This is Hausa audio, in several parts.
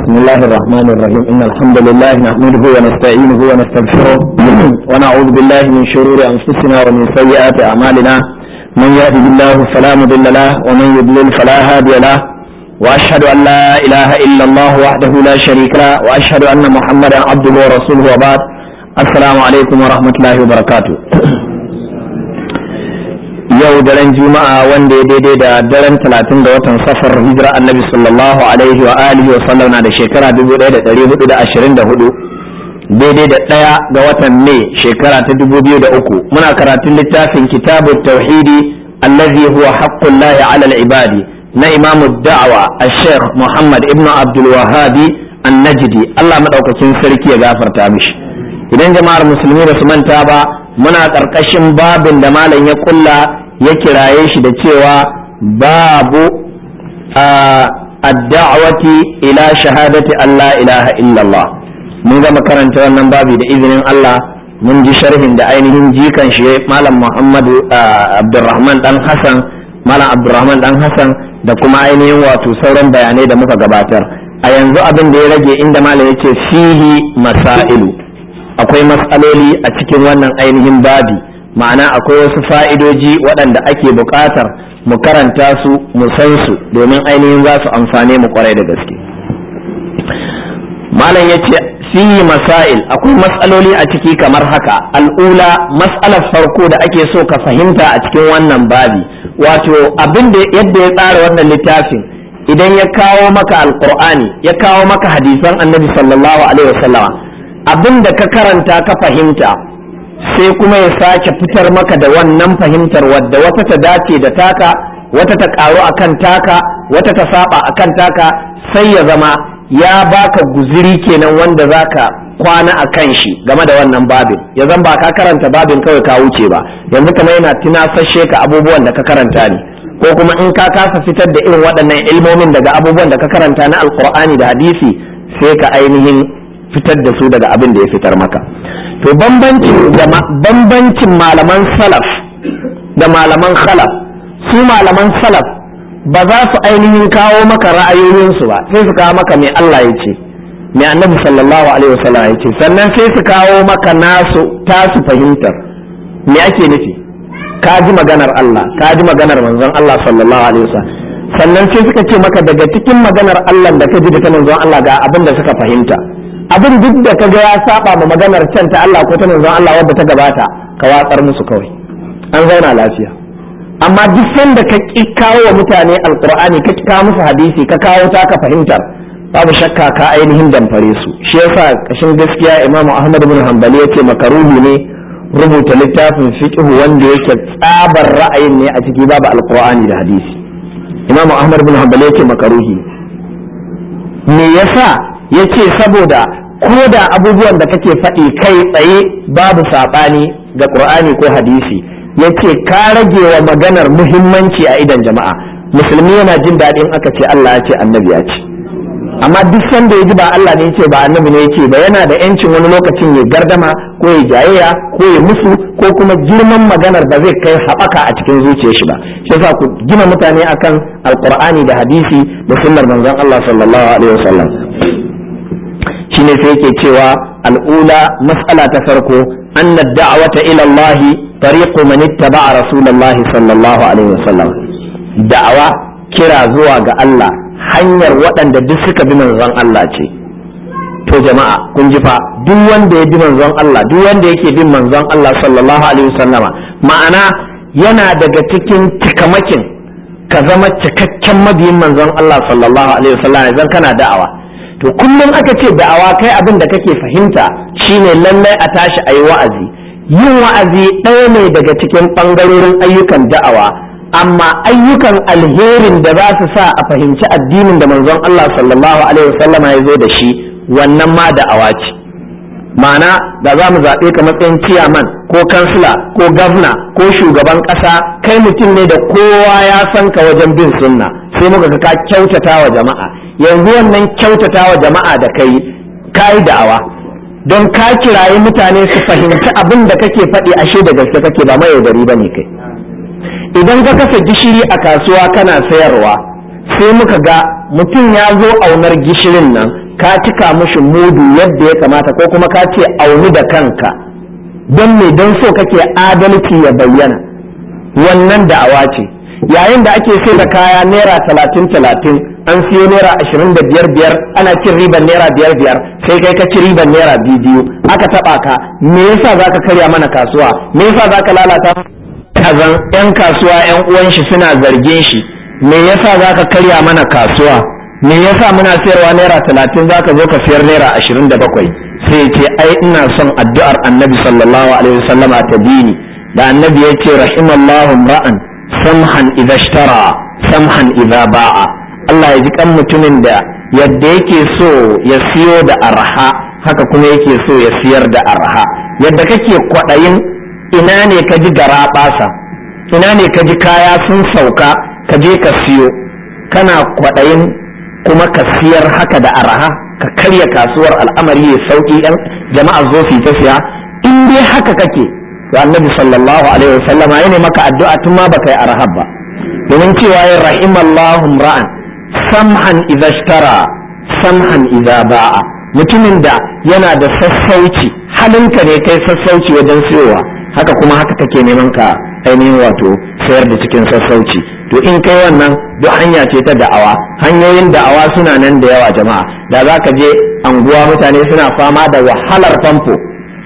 بسم الله الرحمن الرحيم إن الحمد لله نحمده ونستعينه ونستغفره ونعوذ بالله من شرور أنفسنا ومن سيئات أعمالنا من يهده الله فلا مضل له ومن يضلل فلا هادي له وأشهد أن لا إله إلا الله وحده لا شريك له وأشهد أن محمدا عبده ورسوله وبعد السلام عليكم ورحمة الله وبركاته yau daren juma'a wanda ya daidai da daren talatin da watan safar hijira annabi sallallahu alaihi wa alihi wa sallam na da shekara 1424 daidai da ɗaya ga watan mai shekara ta 2003 muna karatun littafin kitabu tauhidi allazi huwa haqqullahi ala al-ibadi na imamu da'awa al-sheikh muhammad ibnu abdul wahabi an-najdi Allah madaukakin sarki ya gafarta mishi idan jama'ar musulmi ba su manta ba muna ƙarƙashin babin da malam ya kulla ya kiraye shi da cewa babu adda'awati ila shahadati Allah ilaha illallah mun gama karanta wannan babi da izinin Allah mun ji sharhin da ainihin jikan shi malam Muhammadu Abdulrahman dan Hassan malam Abdulrahman dan Hassan da kuma ainihin wato sauran bayanai da muka gabatar a yanzu abin da ya rage inda malam yace fihi masailu akwai matsaloli a cikin wannan ainihin babi ma'ana akwai wasu fa'idoji waɗanda ake buƙatar mu karanta su mu san su domin ainihin za su amfane mu kwarai da gaske malam ya ce fiye masail akwai matsaloli a ciki kamar haka al'ula matsalar farko da ake so ka fahimta a cikin wannan babi wato abin da yadda ya tsara wannan littafin idan ya kawo maka alkur'ani ya kawo maka hadisan annabi sallallahu alaihi wasallama abin da ka karanta ka fahimta sai kuma ya sake fitar maka da wannan fahimtar wadda wata ta dace da taka wata ta karu akan taka wata ta saba akan taka sai ya zama ya baka guziri kenan wanda zaka kwana a kan shi game da wannan babin ya zan ba ka karanta babin kawai ka wuce ba yanzu kamar yana tunasashe ka abubuwan da ka karanta ne ko kuma in ka kasa fitar da irin waɗannan ilmomin daga abubuwan da ka karanta na alkur'ani da hadisi sai ka ainihin fitar da su daga abin da ya fitar maka to bambancin malaman salaf da malaman khalaf su malaman salaf ba za su ainihin kawo maka ra'ayoyinsu ba sai su kawo maka mai Allah ya ce mai annabi sallallahu alaihi wasallam ya ce sannan sai su kawo maka nasu tasu fahimtar me ake nufi ka ji maganar Allah ka ji maganar manzon Allah sallallahu alaihi wasallam sannan sai suka ce maka daga cikin maganar Allah da ka ji da ta manzon Allah ga abin da suka fahimta abin duk da kaga ya saba ma maganar can ta Allah ko ta manzon Allah wadda ta gabata ka watsar musu kawai an zauna lafiya amma duk sanda ka ki kawo wa mutane alqur'ani ka kawo musu hadisi ka kawo ta ka fahimtar babu shakka ka ainihin damfare su shi yasa kashin gaskiya Imam Ahmad bin Hanbali yace makaruhi ne rubuta littafin fiqh wanda yake tsabar ra'ayin ne a ciki babu alqur'ani da hadisi Imam Ahmad bin Hanbali yace makaruhi me yasa ya ce saboda ko da abubuwan da kake faɗi kai tsaye babu saɓani ga ƙur'ani ko hadisi ya ce ka rage wa maganar muhimmanci a idan jama'a musulmi yana jin daɗin aka ce Allah ya ce annabi ya ce amma duk sanda ya ji ba Allah ne ya ce ba annabi ne ya ce ba yana da yancin wani lokacin ya gardama ko ya jayayya ko ya musu ko kuma girman maganar ba zai kai haɓaka a cikin zuciyar shi ba shi yasa ku gina mutane akan alƙur'ani da hadisi da sunnar manzon Allah sallallahu alaihi wasallam shine sai yake cewa al'ula mas'ala ta farko anna da'wata ila Allah tariqu man ittaba'a rasulullahi sallallahu alaihi wasallam da'awa kira zuwa ga Allah hanyar waɗanda duk suka bi manzon Allah ce to jama'a kun ji fa duk wanda ya bi manzon Allah duk wanda yake bin manzon Allah sallallahu alaihi wasallama ma'ana yana daga cikin tikamakin ka zama cikakken mabiyin manzon Allah sallallahu alaihi wasallama idan kana da'awa to kullum aka ce da'awa kai abin da kake fahimta shine lallai a tashi a yi wa'azi yin wa'azi ɗaya ne daga cikin ɓangarorin ayyukan da'awa amma ayyukan alherin da za su sa a fahimci addinin da manzon Allah sallallahu alaihi wasallama ya zo da shi wannan ma da'awa ce ma'ana da za mu zaɓe ka matsayin ciyaman ko kansila ko gavna ko shugaban ƙasa kai mutum ne da kowa ya san ka wajen bin sunna sai muka ga ka kyautata wa jama'a yanzu wannan kyautata wa jama'a da kai kayi da'awa don ka kirayi mutane su fahimci abin da kake faɗi ashe da gaske kake ba mai yaudari ba ne kai idan ka kasa gishiri a kasuwa kana sayarwa sai muka ga mutum ya zo aunar gishirin nan ka cika mishi mudu yadda ya kamata ko kuma ka ce auni da kanka don me don so kake adalci ya bayyana wannan da'awa ce yayin da ake sai da kaya naira talatin talatin an siyo naira ashirin da biyar biyar ana cin riban naira biyar biyar sai kai ka ci riban naira biyu biyu aka taba ka me yasa zaka karya mana kasuwa me yasa zaka lalata kazan yan kasuwa yan uwan shi suna zargin shi me yasa zaka karya mana kasuwa me yasa muna sayarwa naira talatin zaka zo ka sayar naira ashirin da bakwai sai ya ce ai ina son addu'ar annabi sallallahu alaihi wasallama ta dini da annabi ya ce rahimallahu ra'an samhan idza ishtara samhan idza ba'a Allah ya ji kan mutumin da yadda yake so ya siyo da arha haka kuma yake so ya siyar da arha yadda kake kwaɗayin ina ne ka ji gara ɓasa ina ne ka ji kaya sun sauka ka je ka siyo kana kwaɗayin kuma ka siyar haka da arha ka karya kasuwar al'amari ya sauki yan jama'a zo su ta siya in dai haka kake to annabi sallallahu alaihi wasallam ya ne maka addu'a tun ma baka yi arhab ba domin cewa ya rahimallahu ra'an samhan idza ishtara samhan idza ba'a mutumin da yana da sassauci halinka ne kai sassauci wajen siyowa haka kuma haka kake neman ka ainihin wato sayar da cikin sassauci to in kai wannan duk hanya ce ta da'awa hanyoyin da'awa suna nan da yawa jama'a da za ka je anguwa mutane suna fama da wahalar famfo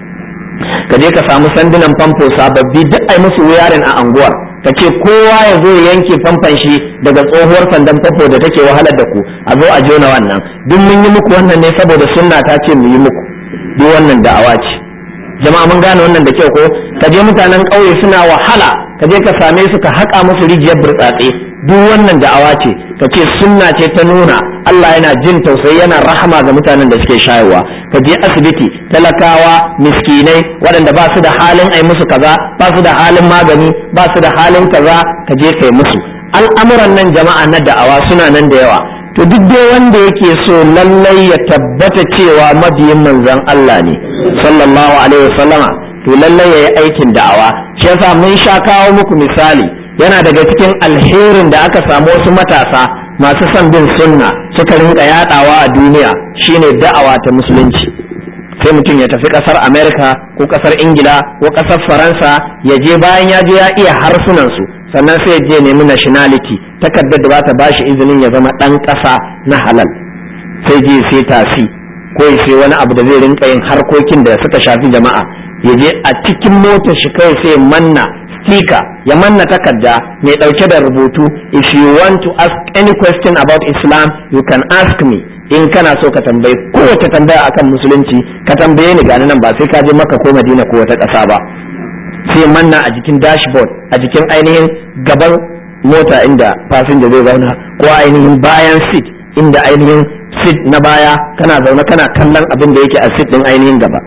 ka je ka samu sandunan famfo sababbi duk ai musu wuyarin a anguwar ka ce kowa ya zo ya yanke famfan shi daga tsohuwar sandan famfo da take wahalar da ku a zo a jona wannan duk mun yi muku wannan ne saboda sunna ta ce mu yi muku duk wannan da'awa ce jama'a mun gane wannan da kyau ko ka je mutanen ƙauye suna wahala ka je ka same su ka haƙa musu rijiyar burtsatse duk wannan da'awa ce ka ce sunna ce ta nuna Allah yana jin tausayi yana rahama ga mutanen da suke shayarwa ka je asibiti talakawa miskinai waɗanda ba su da halin ai musu kaza ba su da halin magani ba su da halin kaza ka je kai musu al'amuran nan jama'a na da'awa suna nan da yawa to duk dai wanda yake so lallai ya tabbata cewa mabiyin manzon Allah ne sallallahu alaihi wasallama to lallai yayi aikin da'awa shi yasa mun sha kawo muku misali yana daga cikin alherin da aka samu wasu matasa masu son bin sunna suka rinka yadawa a duniya shine da'awa ta musulunci sai mutum ya tafi kasar america ko kasar ingila ko kasar faransa ya je bayan ya je ya iya harsunan su sannan sai ya je nemi nationality takardar da ba ta bashi izinin ya zama dan kasa na halal sai je sai tasi ko ya sai wani abu da zai rinka yin harkokin da suka shafi jama'a ya je a cikin motar shi kawai sai manna speaker ya manna takarda mai dauke da rubutu if you want to ask any question about islam you can ask me in kana so ka tambayi kowace tambaya akan musulunci ka tambaye ni gani nan ba sai ka je maka ko madina ko wata ƙasa ba sai manna a jikin dashboard a jikin ainihin gaban mota inda fasinja zai zauna ko ainihin bayan seat inda ainihin seat na baya kana zaune kana kallon abin da yake a seat din ainihin gaba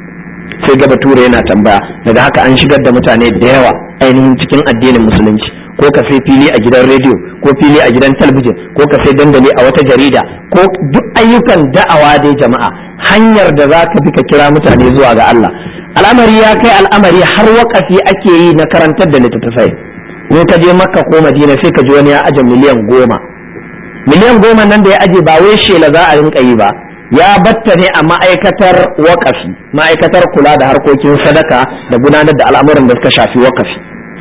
sai gaba tura yana tambaya daga haka an shigar da mutane da yawa ainihin cikin addinin musulunci ko ka sai fili a gidan rediyo ko fili a gidan talabijin ko ka sai dandali a wata jarida ko duk ayyukan da'awa dai jama'a hanyar da za ka bi ka kira mutane zuwa ga Allah al'amari ya kai al'amari har wakafi ake yi na karantar da littattafai in ka je makka ko madina sai ka ji wani ya aje miliyan goma miliyan goma nan da ya aje ba wai shela za a rinka yi ba ya batta ne a ma'aikatar wakafi ma'aikatar kula da harkokin sadaka da gudanar da al'amuran da suka shafi wakafi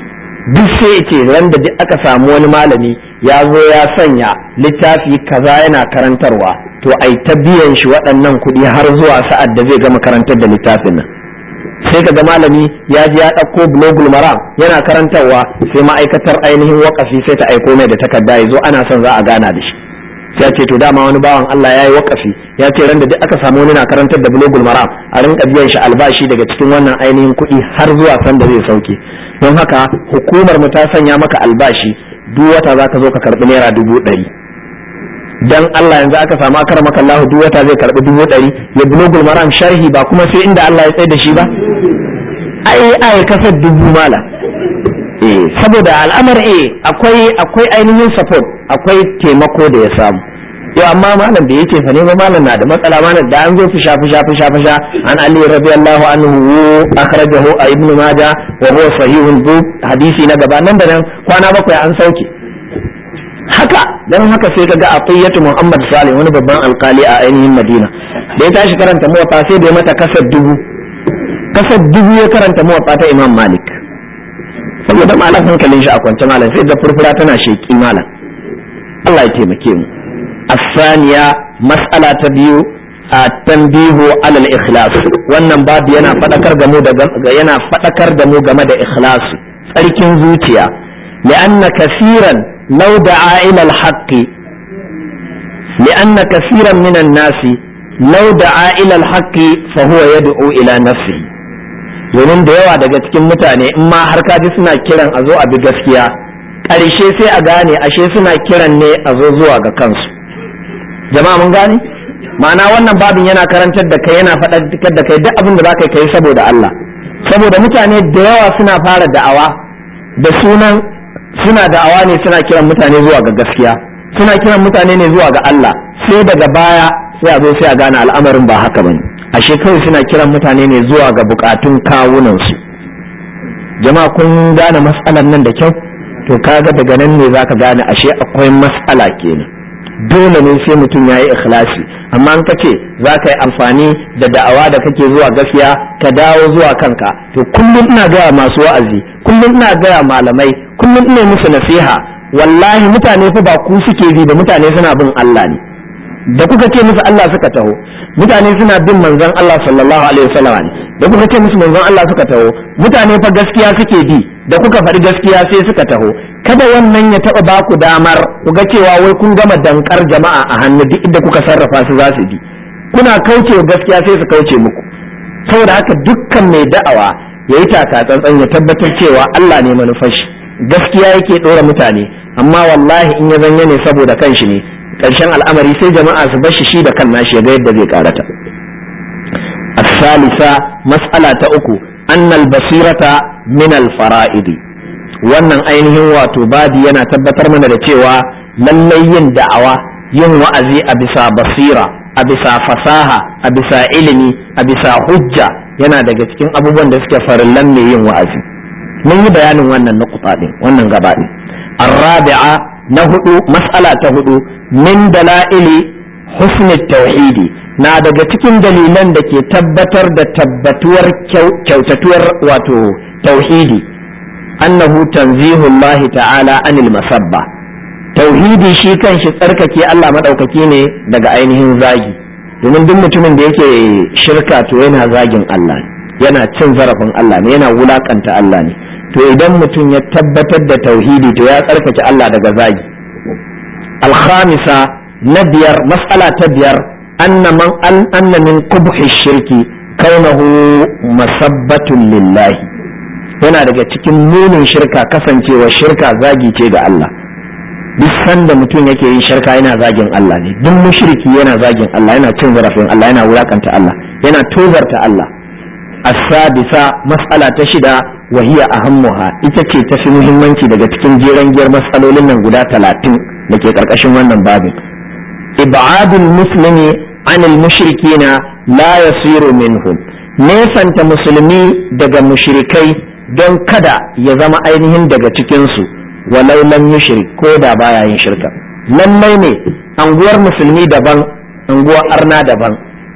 duk sai ce ran da duk aka samu wani malami ya zo ya sanya littafi kaza yana karantarwa to ai ta biyan shi waɗannan kuɗi har zuwa sa'ad da zai gama karantar da littafin nan sai kaga malami ya ji ya ɗauko blogul maram yana karantarwa sai ma'aikatar ainihin wakafi sai ta aiko mai da takarda ya zo ana son za a gana da shi sai ce to dama wani bawan Allah ya yi wakafi ya ce ran da duk aka samu wani na karantar da blogul maram a rinka biyan shi albashi daga cikin wannan ainihin kuɗi har zuwa san da zai sauke don haka hukumar mu ta sanya maka albashi duk wata za ka zo ka karɓi naira dubu ɗari dan Allah yanzu aka samu akar maka Allah duk wata zai karɓi dubu ɗari ya blogul maram sharhi ba kuma sai inda Allah ya tsaye da shi ba ai ai kasar dubu mala eh saboda al'amar eh akwai akwai ainihin support akwai taimako da ya samu yau amma malam da yake fa ne ba malam na da matsala malam da an zo fisha fisha fisha fisha an ali radiyallahu anhu akhrajahu a ibn majah wa huwa sahihun bu hadisi na gaba nan da nan kwana bakwai an sauke haka dan haka sai kaga atiyatu muhammad salih wani babban alkali a ainihin madina da ya tashi karanta muwatta sai da ya mata kasar dubu kasar dubu ya karanta muwatta ta imam malik saboda malam hankalin shi a kwance malam sai da furfura tana sheki malam Allah ya taimake mu asaniya mas'ala ta biyu a tambihu alal ikhlas wannan babu yana fadakar da mu da yana fadakar da mu game da ikhlas tsarkin zuciya li'anna kaseeran law da'a ila al-haqq li'anna kaseeran min an-nasi law da'a ila al-haqq fa huwa yad'u ila nafsihi domin da yawa daga cikin mutane in ma har kaji suna kiran a zo a bi gaskiya ƙarshe sai a gane ashe suna kiran ne a zo zuwa ga kansu jama'a mun gane ma'ana wannan babin yana karantar da kai yana faɗakar da kai duk abin da za ka kai saboda Allah saboda mutane da yawa suna fara da'awa da sunan suna da'awa ne suna kiran mutane zuwa ga gaskiya suna kiran mutane ne zuwa ga Allah sai daga baya sai a zo sai a gane al'amarin ba haka bane ashe kawai suna kiran mutane ne zuwa ga bukatun kawunansu jama'a kun gane matsalar nan da kyau to kaga daga nan ne zaka gane ashe akwai matsala kenan dole ne sai mutum ya yi ikhlasi amma an kace za ka yi amfani da da'awa da kake zuwa gaskiya ka dawo zuwa kanka to kullum ina gaya masu wa'azi kullum ina gaya malamai kullum ina musu nasiha wallahi mutane fa ba ku suke bi da mutane suna bin Allah ne da kuka ce musu Allah suka taho mutane suna bin manzon Allah sallallahu alaihi wasallam ne da kuka ce musu manzon Allah suka taho mutane fa gaskiya suke bi da kuka faɗi gaskiya sai suka taho kada wannan ya taɓa ba ku damar ku ga cewa wai kun gama dankar jama'a a hannu duk inda kuka sarrafa su za su bi kuna kauce gaskiya sai su kauce muku saboda haka dukkan mai da'awa ya yi taka tsantsan ya tabbatar cewa Allah ne manufashi gaskiya yake ɗora mutane amma wallahi in ya zanya ne saboda kanshi ne ƙarshen al'amari sai jama'a su bashi shi da kan nashi ya ga yadda zai karata الثالثة مسألة أكو أن البصيرة من الفرائض wannan ainihin wato babi yana tabbatar mana da cewa lallai yin da'awa yin wa'azi a bisa basira a bisa fasaha a bisa ilimi a bisa hujja yana daga cikin abubuwan da suke farillan mai yin wa'azi mun yi bayanin wannan nukuta din wannan gaba din arrabi'a na hudu mas'ala ta hudu min dala'ili husnul tauhidi na daga cikin dalilan da ke tabbatar da tabbatuwar kyautatuwar wato tauhidi annahu tanzihullahi ta'ala anil masabba tauhidi shi kanshi tsarkake Allah madaukaki ne daga ainihin zagi domin duk mutumin da yake shirka to yana zagin Allah yana cin zarafin Allah ne yana wulakanta Allah ne to idan mutum ya tabbatar da tauhidi to ya tsarkake Allah daga zagi alkhamisa na biyar mas'ala ta biyar anna man an anna min qubhi shirki kaunahu masabbatun lillahi yana daga cikin munin shirka kasancewa shirka zagi ce ga Allah duk sanda mutum yake yin shirka yana zagin Allah ne duk mushriki yana zagin Allah yana cin zarafin Allah yana wulakanta Allah yana tozarta Allah as-sadisa mas'ala ta shida wa hiya ahammuha ita ce ta fi muhimmanci daga cikin jeren giyar mas'alolin nan guda talatin da ke karkashin wannan babin ibadul muslimi anil mushrikina la yasiru minhum nesanta musulmi daga mushrikai don kada ya zama ainihin daga cikinsu walau lam yushrik ko da baya yin shirka lallai ne anguwar musulmi daban anguwar arna daban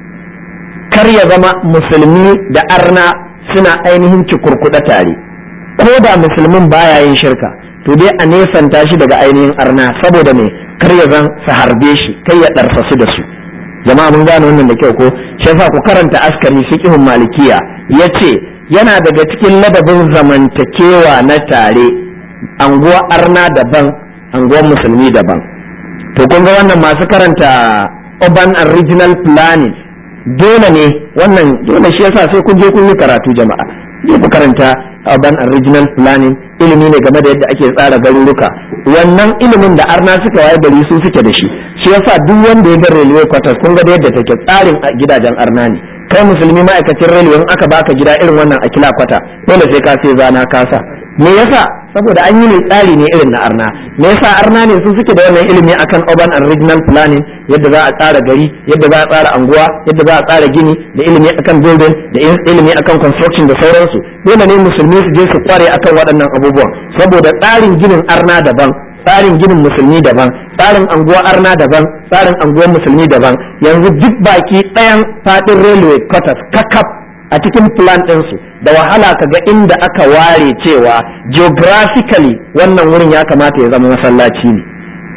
kar ya zama musulmi da arna suna ainihin cikurkuɗa tare ko da musulmin baya yin shirka to dai a nesanta shi daga ainihin arna saboda me kar ya zan su harbe shi kai ya ɗarfasu da su jama'a mun gane wannan da kyau ko shi yasa ku karanta askari fiqhun malikiya yace yana daga cikin ladabin zamantakewa na tare anguwa arna daban anguwar musulmi daban to kun ga wannan masu karanta urban and regional planning dole ne wannan dole shi yasa sai kun je kun yi karatu jama'a je ku karanta urban and regional planning ilimi ne game da yadda ake tsara garuruka wannan ilimin da arna suka waye gari su suke da shi shi yasa duk wanda ya ga railway quarters kun ga da yadda take tsarin gidajen arna ne kai musulmi ma'aikacin railway in aka baka gida irin wannan a kila kwata dole sai ka sai zana kasa me yasa saboda an yi ne tsari ne irin na arna me yasa arna ne su suke da wannan ilimi akan urban and regional planning yadda za a tsara gari yadda za a tsara anguwa yadda za a tsara gini da ilimi akan building da ilimi akan construction da sauransu dole ne musulmi su je su kware akan waɗannan abubuwan saboda tsarin ginin arna daban tsarin ginin musulmi daban tsarin anguwa arna daban tsarin anguwar musulmi daban yanzu duk baki ɗayan faɗin railway quarters kakaf a cikin plan ɗinsu da wahala ka ga inda aka ware cewa geographically wannan wurin ya kamata ya zama masallaci ne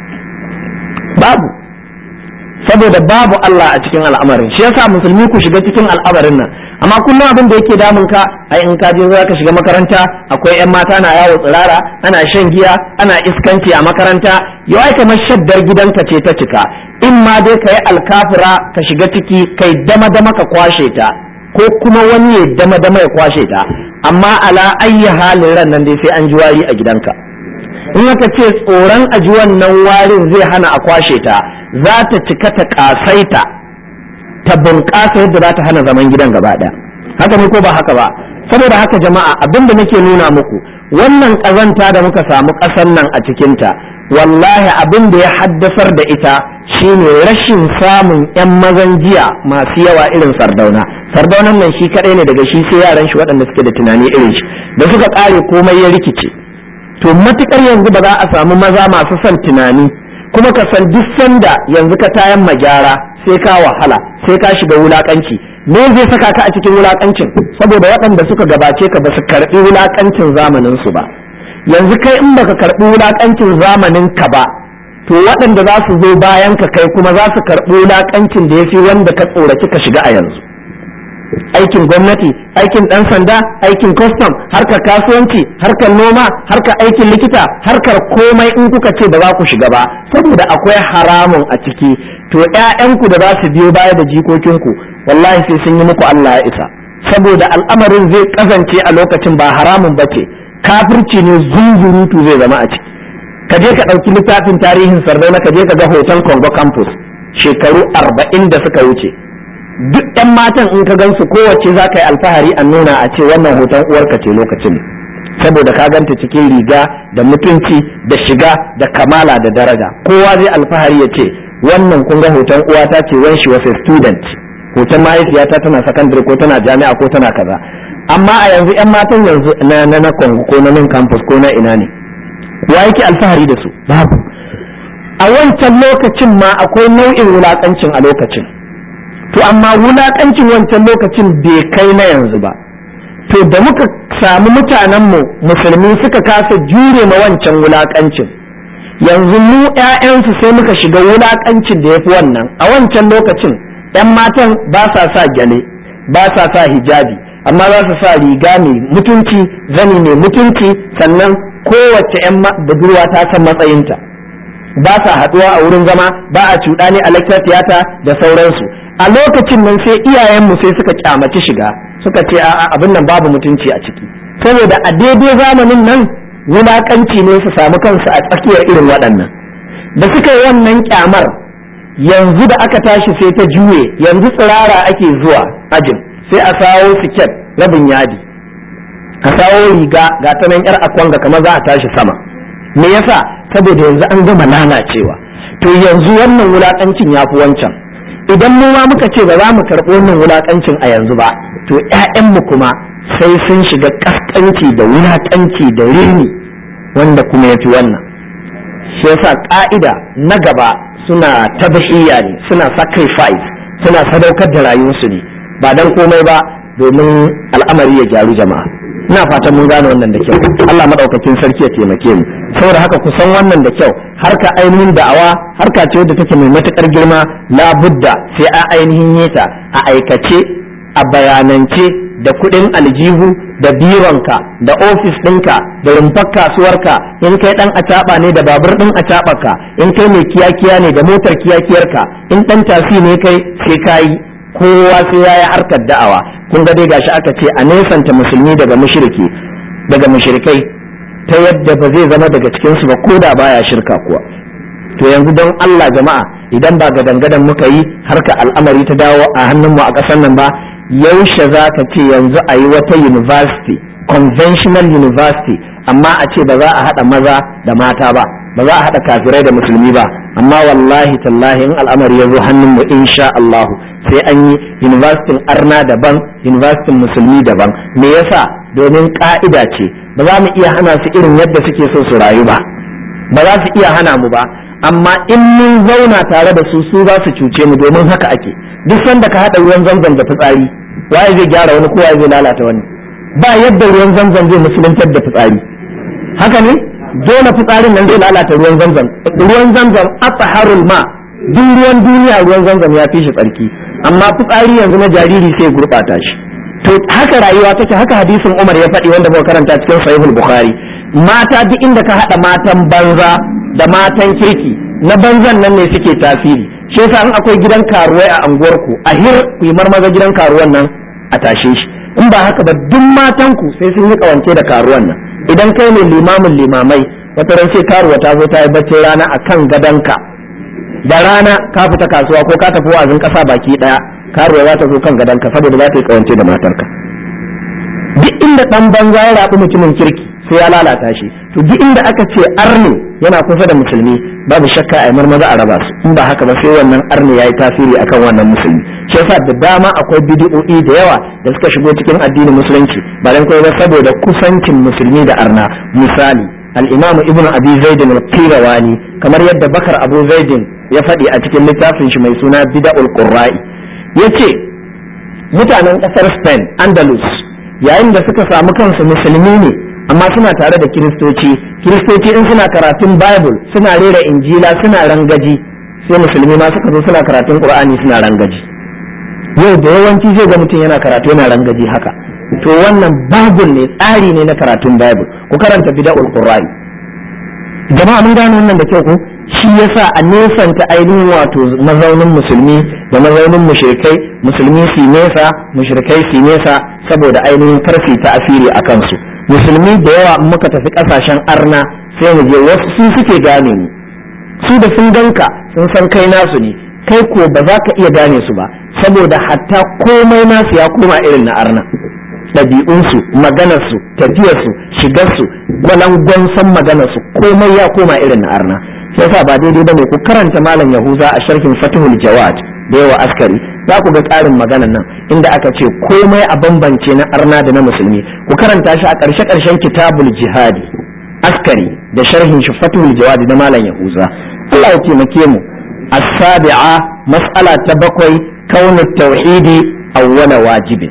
babu saboda babu Allah a cikin al'amarin shi yasa musulmi ku shiga cikin al'amarin nan amma kullum abin da yake damun ka ai in ka je za ka shiga makaranta akwai yan mata na yawo tsirara ana shan giya ana iskanci a makaranta yau ai kamar shaddar gidanka ce ta cika in ma dai ka yi alkafira ka shiga ciki kai dama dama ka kwashe ta ko kuma wani ya dama dama ya kwashe ta amma ala ayyi halin ran nan dai sai an ji wari a gidanka in aka ce tsoron aji wannan warin zai hana a kwashe ta za ta cika ta kasaita ta bunƙasa yadda za ta hana zaman gidan gaba ɗaya haka ne ko ba haka ba saboda haka jama'a abin da nake nuna muku wannan ƙazanta da muka samu ƙasar nan a cikinta wallahi abin da ya haddasar da ita shine rashin samun 'yan mazan jiya masu yawa irin sardauna sardaunan nan shi kaɗai ne daga shi sai yaran shi waɗanda suke da tunani irin shi da suka ƙare komai ya rikice to matukar yanzu ba za a samu maza masu son tunani kuma ka san duk sanda yanzu ka tayan magyara sai ka wahala sai ka shiga wulakanci me zai saka ka a cikin wulakancin saboda waɗanda suka gabace ka ba su karɓi wulakancin zamanin su ba yanzu kai in baka karɓi wulakancin zamanin ka ba to waɗanda za su zo bayan ka kai kuma za su karɓi wulakancin da ya fi wanda ka tsoraci ka shiga a yanzu aikin gwamnati aikin ɗan sanda aikin custom harkar kasuwanci harkar noma harkar aikin likita harkar komai in kuka ce ba za ku shiga ba saboda akwai haramun a ciki to ƴaƴanku da za su biyo baya da jikokinku wallahi sai sun yi muku Allah ya isa saboda al'amarin zai kazance a lokacin ba haramun ba ce kafirci ne zunzurutu zai zama a ciki ka je ka ɗauki littafin tarihin sardauna ka je ka ga hoton congo campus shekaru arba'in da suka wuce duk ɗan matan in ka gansu kowace za ka yi alfahari a nuna a ce wannan hoton uwarka ce lokacin saboda ka ganta cikin riga da mutunci da shiga da kamala da daraja kowa zai alfahari ya ce wannan kun ga hoton uwata ce when she was a student hoton mahaifiyata tana secondary ko tana jami'a ko tana kaza amma a yanzu yan matan yanzu na na na ko na nan campus ko na ina ne wa yake alfahari da su babu a wancan lokacin ma akwai nau'in wulakancin a lokacin to amma wulakancin wancan lokacin bai kai na yanzu ba to da muka samu mutanenmu musulmi suka kasa jure ma wancan wulakancin yanzu mu 'ya'yansu sai muka shiga wulakancin da ya fi wannan a wancan lokacin 'yan matan ba sa sa gyale ba sa sa hijabi amma za su sa riga mai mutunci zani mai mutunci sannan kowace 'yan budurwa ta san matsayinta ba sa haɗuwa a wurin zama ba a cuɗani a lecture theater da sauransu a lokacin nan sai iyayenmu sai suka kyamaci shiga suka ce a'a abin nan babu mutunci a ciki saboda a daidai zamanin nan wulakanci ne su samu kansu a tsakiyar irin waɗannan da suka yi wannan kyamar yanzu da aka tashi sai ta juye yanzu tsirara ake zuwa ajin sai a sawo siket rabin yadi a sawo riga ga ta nan yar akwanga kamar za a tashi sama me yasa saboda yanzu an gama lalacewa to yanzu wannan wulakancin ya fi wancan idan mu ma muka ce ba za mu karɓi wannan wulakancin a yanzu ba to ƴaƴanmu kuma sai sun shiga kaskanci da wulakanci da rini wanda kuma ya fi wannan shi yasa ƙa'ida na gaba suna tabahiyya ne suna sacrifice suna sadaukar da rayuwarsu ne ba dan komai ba domin al'amari ya gyaru jama'a ina fatan mun gane wannan da kyau Allah madaukakin sarki ya taimake mu saboda haka ku san wannan da kyau harka ainihin da'awa harka ce wadda take mai matukar girma labudda sai a ainihin yeta a aikace a bayanance da kudin aljihu da bironka da ofis ɗinka da rumfar kasuwarka in kai dan acaba ne da babur ɗin acabarka in kai mai kiyakiya ne da motar kiyakiyarka in dan tasi ne kai sai kayi kowa sai ya yi harkar da'awa kun ga dai gashi aka ce a nesanta musulmi daga mushriki daga mushrikai ta yadda ba zai zama daga cikin su ba ko da baya shirka kuwa to yanzu don Allah jama'a idan ba gadan-gadan muka yi harka al'amari ta dawo a hannunmu a ƙasar nan ba yaushe za ka ce yanzu a yi wata university conventional university amma a ce ba za a haɗa maza da mata ba ba za a haɗa kafirai da musulmi ba amma wallahi tallahi in al'amari ya zo hannunmu insha Allah sai an yi university arna daban university musulmi daban me yasa domin ka'ida ce ba za mu iya hana su irin yadda suke so su rayu ba ba za su iya hana mu ba amma in mun zauna tare da su su za su cuce mu domin haka ake duk sanda ka haɗa ruwan zamzam da fitsari waye zai gyara wani ko waye zai lalata wani ba yadda ruwan zamzam zai musuluntar da fitsari haka ne dole fitsarin nan zai lalata ruwan zamzam ruwan zamzam atharul ma duk ruwan duniya ruwan zamzam ya fi shi tsarki amma fitsari yanzu na jariri sai gurɓata shi to haka rayuwa take haka hadisin Umar ya faɗi wanda muka karanta cikin sahihul bukhari mata duk inda ka haɗa matan banza da matan kirki na banzan nan ne suke tasiri shi yasa in akwai gidan karuwai a anguwarku a hir ku yi marmaza gidan karuwan nan a tashe shi in ba haka ba duk matan ku sai sun yi kawance da karuwan nan idan kai ne limamin limamai wata ran sai karuwa ta zo ta yi bacci rana akan gadonka da rana ka fita kasuwa ko ka tafi wa'azin kasa baki daya karuwa za ta zo kan gadonka saboda za ta yi kawance da matarka duk inda dan banza ya rabu mutumin kirki sai ya lalata shi to duk inda aka ce arne yana kusa da musulmi babu shakka a marmaza a raba su in ba haka ba sai wannan arne yayi tasiri akan wannan musulmi shi yasa da dama akwai bid'o'i da yawa da suka shigo cikin addinin musulunci ba dan ba saboda kusancin musulmi da arna misali al-imam ibnu abi zaid al-qirawani kamar yadda bakar abu zaid ya faɗi a cikin littafin shi mai suna bid'ul qurra'i yace mutanen ƙasar spain andalus yayin da suka samu kansu musulmi ne amma suna tare da kiristoci kiristoci in suna karatun bible suna rera injila suna rangaji sai musulmi ma suka zo suna karatun qur'ani suna rangaji yau da yawanci zai ga mutum yana karatu yana rangaji haka to wannan bible ne tsari ne na karatun bible ku karanta bid'ul qur'ani jama'a mun gano wannan da kyau ko shi yasa a nesanta ainihin wato mazaunin musulmi da mazaunin mushrikai musulmi su nesa mushrikai su nesa saboda ainihin karfi ta asiri a kansu musulmi da yawa in muka tafi kasashen arna sai mu je wasu su suke gane mu su da sun ganka sun san kai nasu ne kai ko ba za ka iya gane su ba saboda hatta komai nasu ya koma irin na arna ɗabi'unsu maganarsu tafiyarsu shigarsu gwalangwan san maganarsu komai ya koma irin na arna sai sa ba daidai bane ku karanta malam yahuza a sharhin fatihul jawad da yawa askari za ku ga ƙarin maganan nan inda aka ce komai a bambance na arna da na musulmi ku karanta shi a ƙarshe ƙarshen kitabul jihadi askari da sharhin shi fatihul jawad da malam yahuza Allah ya taimake mu as-sabi'a mas'ala ta bakwai kaunut tauhidi awwala wajibin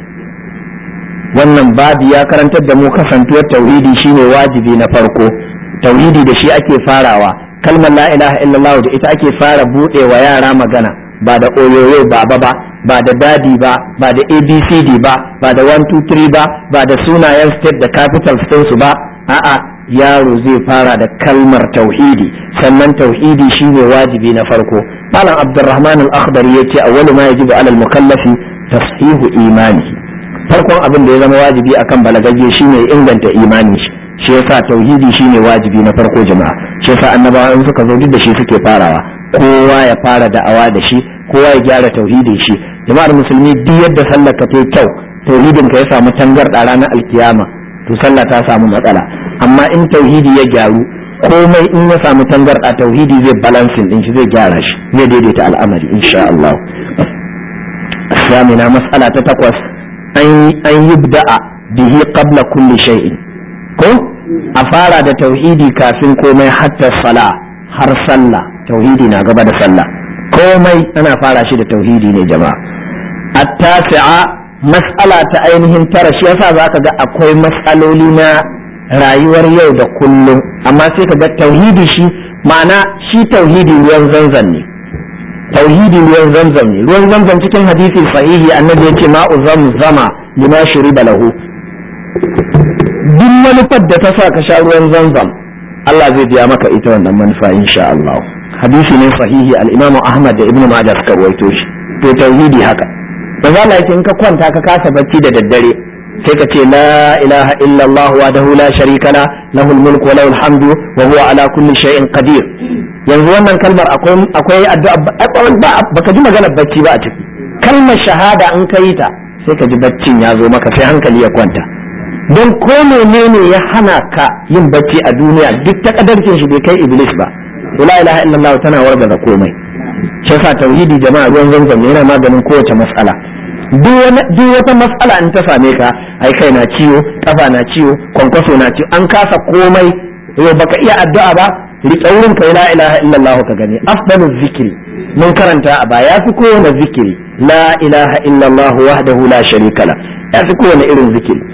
wannan babu ya karantar da mu kasantuwar tauhidi shine wajibi na farko tauhidi da shi ake farawa kalmar la ilaha illallah da ita ake fara bude wa yara magana ba da oyoyo baba ba ba da dadi ba ba da abcd ba ba da 123 ba ba da sunayen state da capital su ba a'a yaro zai fara da kalmar tauhidi sannan tauhidi shine wajibi na farko malam abdurrahman al-akhdari yace awwalu ma yajibu alal mukallafi tashihu imanihi farkon abin da ya zama wajibi akan balagagge shine inganta imani shi shi yasa tauhidi shine wajibi na farko jama'a shi yasa annabawa in suka zo duk da shi suke farawa kowa ya fara da'awa da shi kowa ya gyara tauhidin shi jama'ar musulmi duk yadda sallar ka tai kyau tauhidin ka ya samu tangarda ranar alkiyama to sallah ta samu matsala amma in tauhidi ya gyaru komai in ya samu tangarda tauhidi zai balancing din shi zai gyara shi zai daidaita al'amari insha Allah الثامنة مسألة تتقوس an yi da'a bihi qabla kulli shay'in ko a fara da tauhidi kafin komai hatta sala har sallah tauhidi na gaba da sallah komai ana fara shi da tauhidi ne jama'a at-tasi'a mas'ala ta ainihin tara shi yasa zaka ga akwai mas'aloli na rayuwar yau da kullum amma sai ka ga tauhidi shi ma'ana shi tauhidi ruwan zanzan ne tauhidi ruwan zamzam ne ruwan zamzam cikin hadisi sahihi annabi yace ma'u zamzama lima shuriba lahu duk manufar da ta sa ka sha ruwan zamzam Allah zai biya maka ita wannan manufa insha Allah hadisi ne sahihi al-Imam Ahmad da Ibn Majah suka rawaito shi to tauhidi haka manzo Allah yake in ka kwanta ka kasa bacci da daddare sai ka ce la ilaha illa Allah wahdahu la sharika la lahul mulku wa lahul hamdu wa huwa ala kulli shay'in qadir yanzu wannan kalmar akwai akwai addu'a baka ji maganar bacci ba a ciki kalmar shahada in ka yi ta sai ka ji baccin ya zo maka sai hankali ya kwanta don ko menene ya hana ka yin bacci a duniya duk ta kadarcin shi bai kai iblis ba to la ilaha illallah tana wargaza komai shi yasa tauhidi jama'a ruwan zanzam yana maganin kowace mas'ala duk wata mas'ala in ta same ka ai kai na ciwo kafa na ciwo kwankwaso na ciwo an kasa komai yau baka iya addu'a ba riƙe wurin kai la ilaha illallah ka gani afdalu zikiri mun karanta a baya fi kowane zikiri la ilaha illallah wahdahu la sharika la ya fi kowane irin zikiri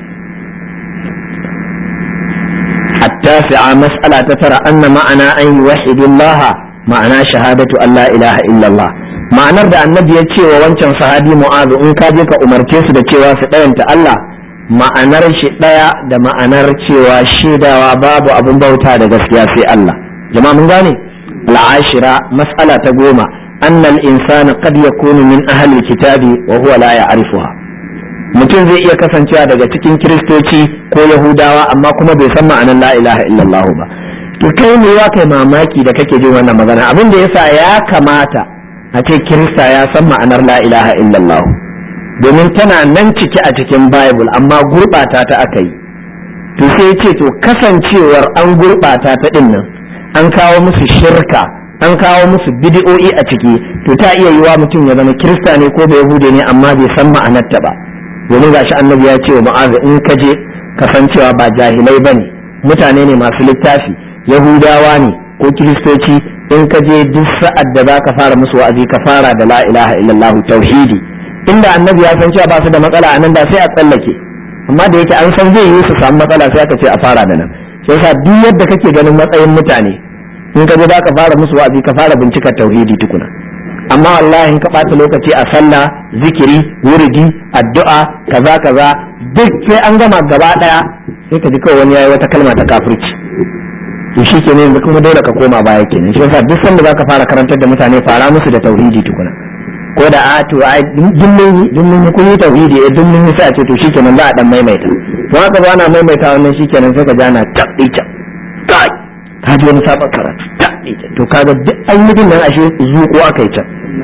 التاسعة مسألة ترى أن معنى أن يوحد الله معنى شهادة أن لا إله إلا الله ma'anar da annabi ya ce wa wancan sahabi mu'azu in ka je ka umarce su da cewa su ɗayanta Allah ma'anar shi ɗaya da ma'anar cewa shaidawa babu abin bauta da gaskiya sai Allah jama'a mun gane al'ashira mas'ala ta goma annal insana qad yakunu min ahli kitabi wa huwa la ya'rifuha mutum zai iya kasancewa daga cikin kiristoci ko yahudawa amma kuma bai san ma'anar la ilaha illallah ba to kai ne wa kai mamaki da kake jin wannan magana abin da yasa ya kamata a ce kirista ya san ma'anar la ilaha illallah domin tana nan ciki a cikin bible amma gurɓata ta aka yi to sai ce to kasancewar an gurɓata ta ɗin nan an kawo musu shirka an kawo musu bidi'o'i a ciki to ta iya yiwa mutum ya zama kirista ne ko bai yahude ne amma bai san ma'anarta ba domin gashi annabi ya ce wa ma'aza in ka je kasancewa ba jahilai bane mutane ne masu littafi yahudawa ne ko kiristoci in ka je duk sa'ad da za ka fara musu wa'azi ka fara da la ilaha illallah tauhidi inda annabi ya san cewa ba su da matsala anan da sai a tsallake amma da yake an san zai yi su samu matsala sai aka ce a fara da nan sai yasa duk yadda kake ganin matsayin mutane in ka je za ka fara musu wa'azi ka fara bincika tauhidi tukuna amma wallahi in ka ɓata lokaci a sallah zikiri wuridi addu'a kaza kaza duk sai an gama gaba ɗaya sai ka ji kawai wani yayi wata kalma ta kafirci to shi ke yanzu kuma dole ka koma baya kenan shi yasa duk sanda zaka fara karantar da mutane fara musu da tauhidi tukuna ko da a to ai dimmin dimmin kun yi tauhidi eh dimmin sai a ce to shikenan za a dan maimaita to haka ba na maimaita wannan shikenan sai ka ji ana tabbica kai ka ji wani sabon karatu tabbica to kaga duk an yi nan ashe zuko aka yi can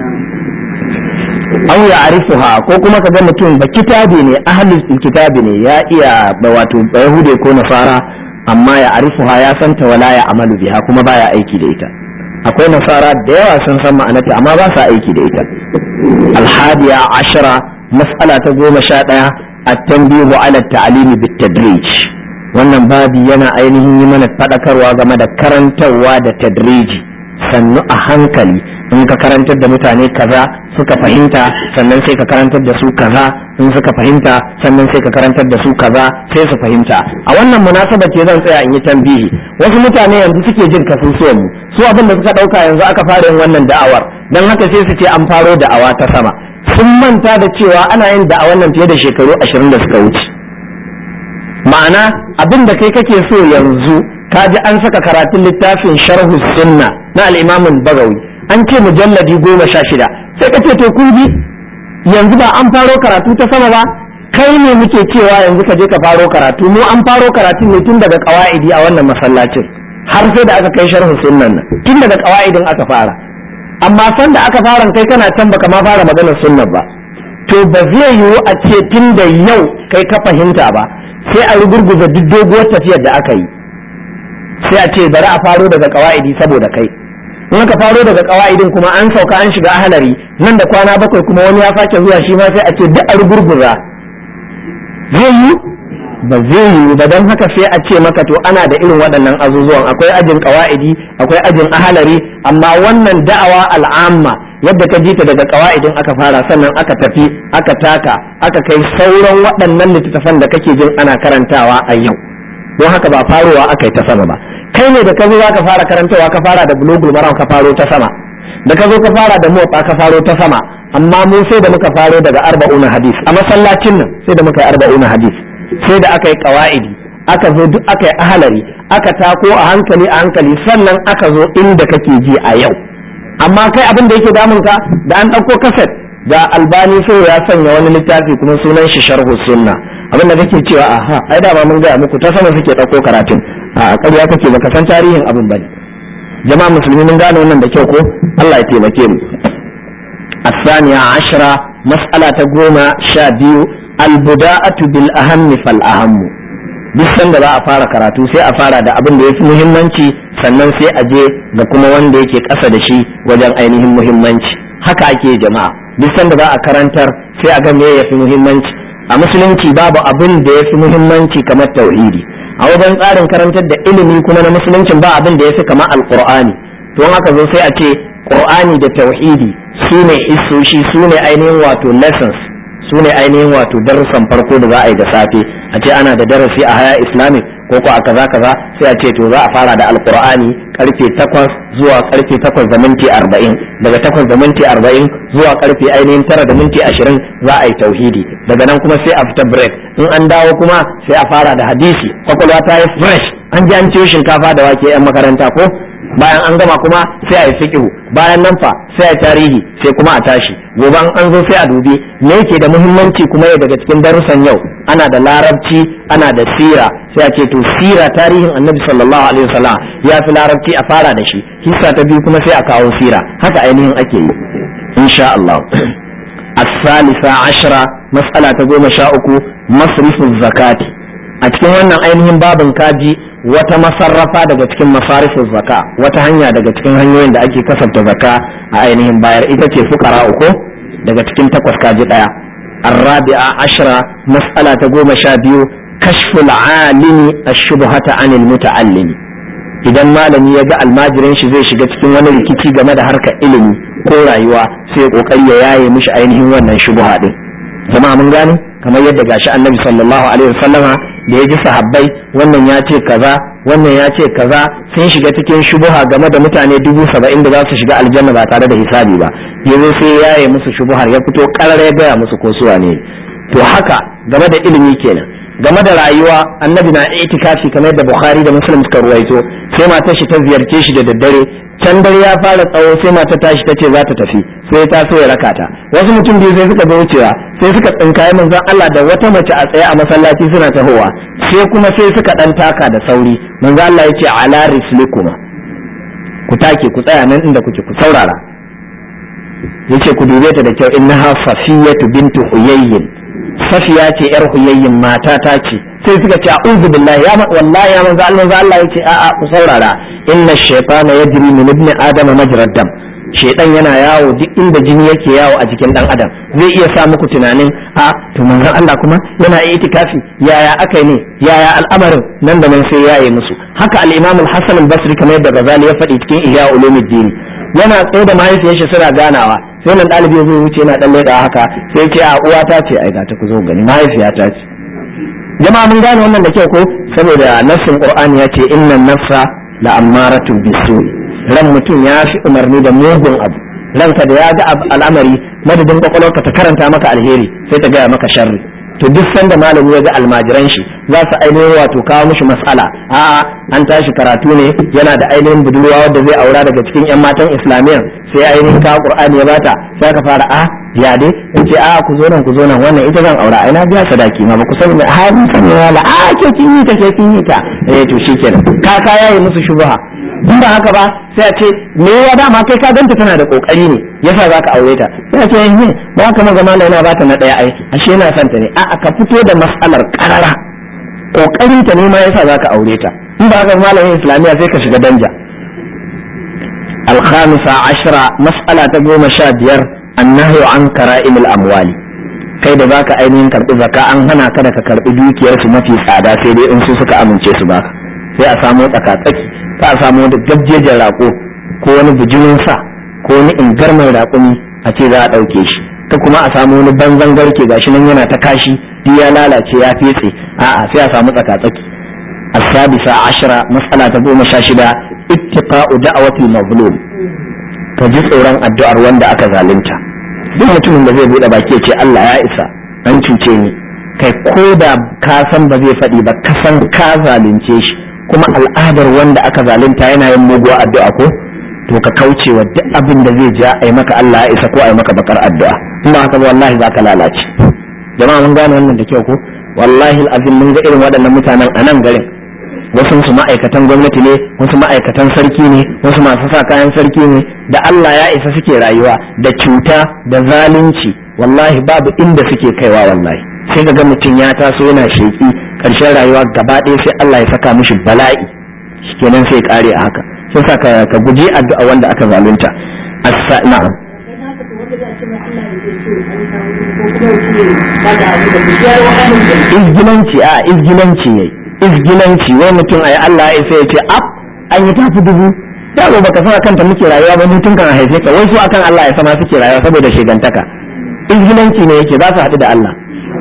aw ya arifuha ko kuma ka ga mutum ba kitabi ne ahlul kitabi ne ya iya wato yahude ko nasara amma ya arifuha ya santa wala ya amalu biha kuma baya aiki da ita akwai nasara da yawa sun san ma'anarta amma ba sa aiki da ita alhadiya ashara mas'ala ta goma sha ɗaya at-tanbihu ala ta'limi bit-tadrij wannan babi yana ainihin yi mana faɗakarwa game da karantarwa da tadriji sannu a hankali in ka karantar da mutane kaza suka fahimta sannan sai ka karantar da su kaza in suka fahimta sannan sai ka karantar da su kaza sai su fahimta a wannan munasaba ce zan tsaya in yi tambihi wasu mutane yanzu suke jin kasusuwan mu su abin da suka dauka yanzu aka fara yin wannan da'awar dan haka sai su ce an faro da'awa ta sama sun manta da cewa ana yin da'awar nan fiye da shekaru ashirin da suka wuce ma'ana abin da kai kake so yanzu ka ji an saka karatun littafin sharhu sunna na al-imamin bagawi an ce mujalladi goma sha shida sai ka ce to kun ji yanzu ba an faro karatu ta sama ba kai ne muke cewa yanzu ka je ka faro karatu mu an faro karatu ne tun daga kawaidi a wannan masallacin har sai da aka kai sharhu sunnan nan tun daga kawaidin aka fara amma san da aka fara kai kana can baka ma fara maganar sunnan ba to ba zai yiwu a ce tun da yau kai ka fahimta ba sai a rugurguza duk doguwar tafiyar da aka yi sai a ce bari a faro daga kawaidi saboda kai in aka faro daga kawaidin kuma an sauka an shiga ahalari nan da kwana bakwai kuma wani ya sake zuwa shi ma sai a ce duk a rugurguza zai yi ba zai yi ba don haka sai a ce maka to ana da irin waɗannan azuzuwan akwai ajin kawaidi akwai ajin ahalari amma wannan da'awa al'amma yadda ka ji ta daga kawaidin aka fara sannan aka tafi aka taka aka kai sauran waɗannan littattafan da kake jin ana karantawa a yau don haka ba farowa aka yi ta sama ba kai ne da ka zo ka fara karantawa ka fara da bulugul maram ka faro ta sama da ka zo ka fara da motsa ka faro ta sama amma mu sai da muka faro daga arba'una hadis a masallacin nan sai da muka yi arba'una hadis sai da aka yi qawaidi aka zo duk aka yi ahalari aka tako a hankali a hankali sannan aka zo inda kake ji a yau amma kai abin da yake damun ka da an ɗauko kaset da albani sai ya sanya wani littafi kuma sunan shi sharhu sunna abin da kake cewa aha ai da ba mun gaya muku ta sama suke ɗauko karatun a ƙarya kake baka san tarihin abin bane jama'a musulmi mun gane wannan da kyau ko Allah ya taimake mu الثانية عشرة مسألة قومة شابيو البداءة بالأهم فالأهم duk sanda za a fara karatu sai a fara da abin da ya fi muhimmanci sannan sai a je ga kuma wanda yake ƙasa da shi wajen ainihin muhimmanci haka ake jama'a duk sanda za a karantar sai a ga me ya fi muhimmanci a musulunci babu abin da ya fi muhimmanci kamar tauhidi a wajen tsarin karantar da ilimi kuma na musuluncin ba abin da ya fi kama alqur'ani don haka zo sai a ce qur'ani da tauhidi su ne isoshi su ne ainihin wato lessons su ne ainihin wato darussan farko da za a yi da safe a ce ana da darasi a haya islamic ko ko a kaza kaza sai a ce to za a fara da alqur'ani karfe 8 zuwa karfe 8 da minti 40 daga 8 da minti 40 zuwa karfe ainihin 9 da minti 20 za a yi tauhidi daga nan kuma sai a fita break in an dawo kuma sai a fara da hadisi kwakwalwa ta yi fresh an ji an ciyo shinkafa da wake yan makaranta ko bayan an gama kuma sai a yi fiqhu bayan nan fa sai a yi tarihi sai kuma a tashi gobe an zo sai a dubi me yake da muhimmanci kuma ya daga cikin darussan yau ana da larabci ana da sira sai a ce to sira tarihin annabi sallallahu alaihi wasallam ya fi larabci a fara da shi hissa ta biyu kuma sai a kawo sira haka ainihin ake yi insha Allah الثالثة عشرة مسألة تقوم شاؤكو مصرف الزكاة أتكون وانا ainihin babin kaji wata masarrafa daga cikin masarifin zaka wata hanya daga cikin hanyoyin da ake kasafta zaka a ainihin bayar ita ce fukara uku daga cikin takwas kaji daya الرابعة عشرة مسألة تقوم شابيو كشف العالم الشبهة عن المتعلم idan malami ya ga almajirin shi zai shiga cikin wani rikici game da harkar ilimi ko rayuwa sai kokari ya yaye mishi ainihin wannan shubha din jama'a mun gane kamar yadda gashi annabi sallallahu alaihi wasallama da ya ji sahabbai wannan ya ce kaza wannan ya ce kaza sun shiga cikin shubuha game da mutane dubu saba'in da za su shiga aljanna ba tare da hisabi ba yanzu sai ya yi musu shubuhar ya fito karar ya gaya musu ko suwa ne to haka game da ilimi kenan game da rayuwa annabi na itikafi kamar yadda bukhari da muslim suka ruwaito sai matar shi ta ziyarce shi da daddare can dare ya fara tsawo sai mata tashi ta ce za ta tafi sai ta so ya raka ta wasu mutum biyu sai suka zo wucewa sai suka tsinkaye manzon Allah da wata mace a tsaye a masallaci suna tahowa sai kuma sai suka dan taka da sauri manzon Allah yace ala rislikuma ku take ku tsaya nan inda kuke ku saurara yace ku dube ta da kyau innaha safiyatu bintu huyayyin safiya ce yar huyayyin mata ta ce sai suka ce a'udhu billahi ya wallahi ya manzo Allah manzo Allah yace a a ku saurara inna shaytana yajri min ibni adama majrad dam shaytan yana yawo duk inda jini yake yawo a jikin dan adam zai iya sa muku tunanin a to manzo Allah kuma yana itikafi yaya akai ne yaya al'amarin nan da nan sai yaye musu haka al-imam al-hasan al-basri kamar yadda Ghazali ya faɗi cikin ihya ulumuddin yana tsaye da mahaifiyar shi suna ganawa sai nan ɗalibi zai wuce yana ɗan leɗa haka sai ce a uwa ta ce ai ga ta ku zo gani mahaifiya ta ce jama'a mun gane wannan da kyau ko saboda nassin qur'ani ya ce innan nafsa la ammaratun bisu ran mutum ya fi umarni da mugun abu ranka da ya ga al'amari madadin kwakwalwarka ta karanta maka alheri sai ta gaya maka sharri to duk sanda malami ya ga almajiran shi za su ainihin wato kawo mishi mas'ala a'a an tashi karatu ne yana da ainihin budurwa wadda zai aura daga cikin yan matan islamiyya sai ainihin kawo qur'ani ya bata sai ka fara a ya dai in ce a ku zo nan ku zo nan wannan ita zan aura ai na biya sadaki ma ba ku sani ha mun sani wala a ke kin yi ta ke kin yi ta eh to shikenan ka ka yayi musu shubha in ba haka ba sai a ce me ya dama kai ka ganta tana da kokari ne yasa zaka aure ta sai a ce eh ba ka maza malai yana bata na daya ai ashe yana son ta ne a ka fito da mas'alar karara kokarin ta ne ma yasa zaka aure ta in ba haka malamin islamiya sai ka shiga danja الخامسة عشرة مسألة تقوم شابير النهي عن كرائم الأموال kai da baka ainihin karɓi zaka an hana ka da ka karɓi dukiyar su mafi tsada sai dai in su suka amince su baka sai a samu tsakatsaki ka a samu wani gabjejen raƙo ko wani bijimin sa ko wani ingarman raƙumi a ce za a ɗauke shi ka kuma a samu wani banzan garke gashi nan yana ta kashi duk ya lalace ya fetse a'a sai a samu tsakatsaki السادسة عشرة مسألة تقوم شاشدة اتقاء دعوة المظلوم كجي tsoron addu'ar wanda aka zalunta duk mutumin da zai bude baki ya ce Allah ya isa an cuce ni kai ko da ka san ba zai faɗi ba ka san ka zalunce shi kuma al'adar wanda aka zalunta yana yin muguwa addu'a ko to ka kauce wa duk abin da zai ja a yi maka Allah ya isa ko a yi maka bakar addu'a in ba haka ba wallahi za ka lalace jama'a mun gane wannan da kyau ko wallahi azim mun ga irin waɗannan mutanen a nan garin wasu su ma'aikatan gwamnati ne wasu ma'aikatan sarki ne wasu masu sa kayan sarki ne da Allah ya isa suke rayuwa da cuta da zalunci wallahi babu inda suke kaiwa wallahi sai ga mutum ya taso yana sheki karshen rayuwa gaba ɗaya sai Allah ya saka mishi bala'i shikenan sai kare a haka sai sa ka guji addu'a wanda aka zalunta assa na'am izgilanci a izgilanci yayi izgilanci wai mutum ai Allah ya sai ya ce ab an yi tafi dubu da ba baka san kanta muke rayuwa ba mutum kan haife ka wai su akan Allah ya sama suke rayuwa saboda shigantaka izgilanci ne yake za su haɗu da Allah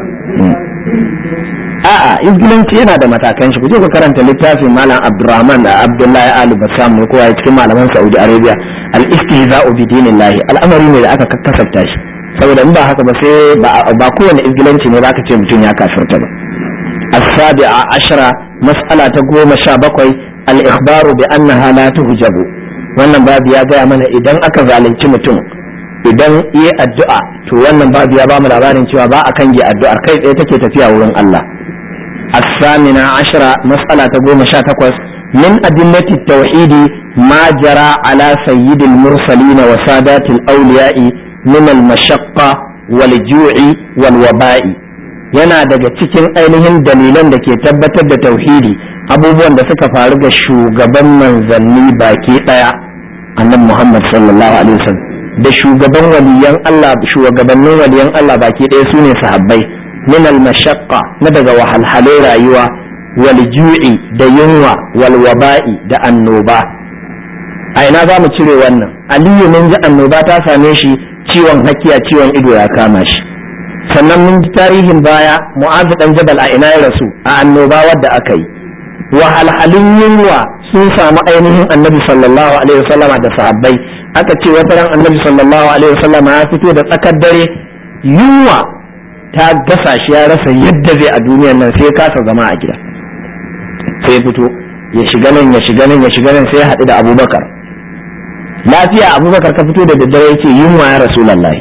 a'a izgilanci yana da matakan shi kuje ku karanta littafin malam Abdurrahman da Abdullahi Ali Bassam ne kowa cikin malaman Saudi Arabia al-istihza'u bi dinillahi al'amari ne da aka kakkasafta shi saboda in ba haka ba sai ba kowane izgilanci ne zaka ce mutum ya kafirta ba as-sabi'a ashara mas'ala ta goma sha bakwai al-ikhbaru bi annaha la tuhjabu wannan babu ya gaya mana idan aka zalunci mutum idan yi addu'a to wannan babu ya ba mu labarin cewa ba a kan yi addu'ar kai tsaye take tafiya wurin Allah الثامنة عشرة مسألة تقول تقوس من أدلة التوحيد ما جرى على سيد المرسلين وسادات الأولياء من المشقة والجوع والوباء yana daga cikin ainihin dalilan da ke tabbatar da tauhidi abubuwan da suka faru ga shugaban manzanni baki daya annabi Muhammad sallallahu alaihi wasallam da shugaban waliyan Allah shugabannin waliyan Allah baki daya sune sahabbai min al-mashaqqa na daga wahalhalai rayuwa wal ju'i da yunwa wal waba'i da annoba a ina za mu cire wannan aliyu mun ji annoba ta same shi ciwon hakiya ciwon ido ya kama shi sannan mun ji tarihin baya mu'azu dan jabal a ina ya rasu a annoba wadda aka yi wahalhalun yunwa sun samu ainihin annabi sallallahu alaihi wasallama da sahabbai aka ce wata ran annabi sallallahu alaihi wasallama ya fito da tsakar dare yunwa ta gasa shi ya rasa yadda zai a duniyar nan sai kasa zama a gida sai fito ya shiga nan ya shiga nan ya shiga nan sai ya haɗu da abubakar lafiya abubakar ka fito da daddare yake yunwa ya rasu lallai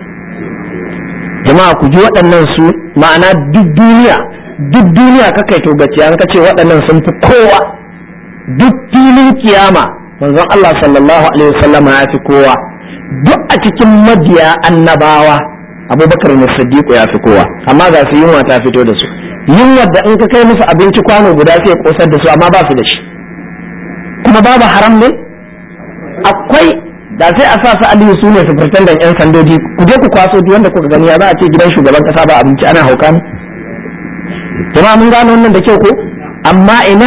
jama'a ku ji waɗannan su ma'ana duk duniya duk duniya ka kai togaci an ka ce waɗannan sun fi kowa duk filin kiyama manzon Allah sallallahu alaihi wasallama ya fi kowa duk a cikin mabiya annabawa abubakar ne siddiqu ya fi kowa amma ga su yunwa ta fito da su yunwa da in ka kai musu abinci kwano guda sai kosar da su amma ba su da shi kuma babu haram ne akwai da sai a sa su aliyu su ne su da yan sandoji ku je ku kwaso duk wanda kuka gani ya za a ce gidan shugaban kasa ba abinci ana hauka ne jama'a mun gano wannan da kyau ko amma ina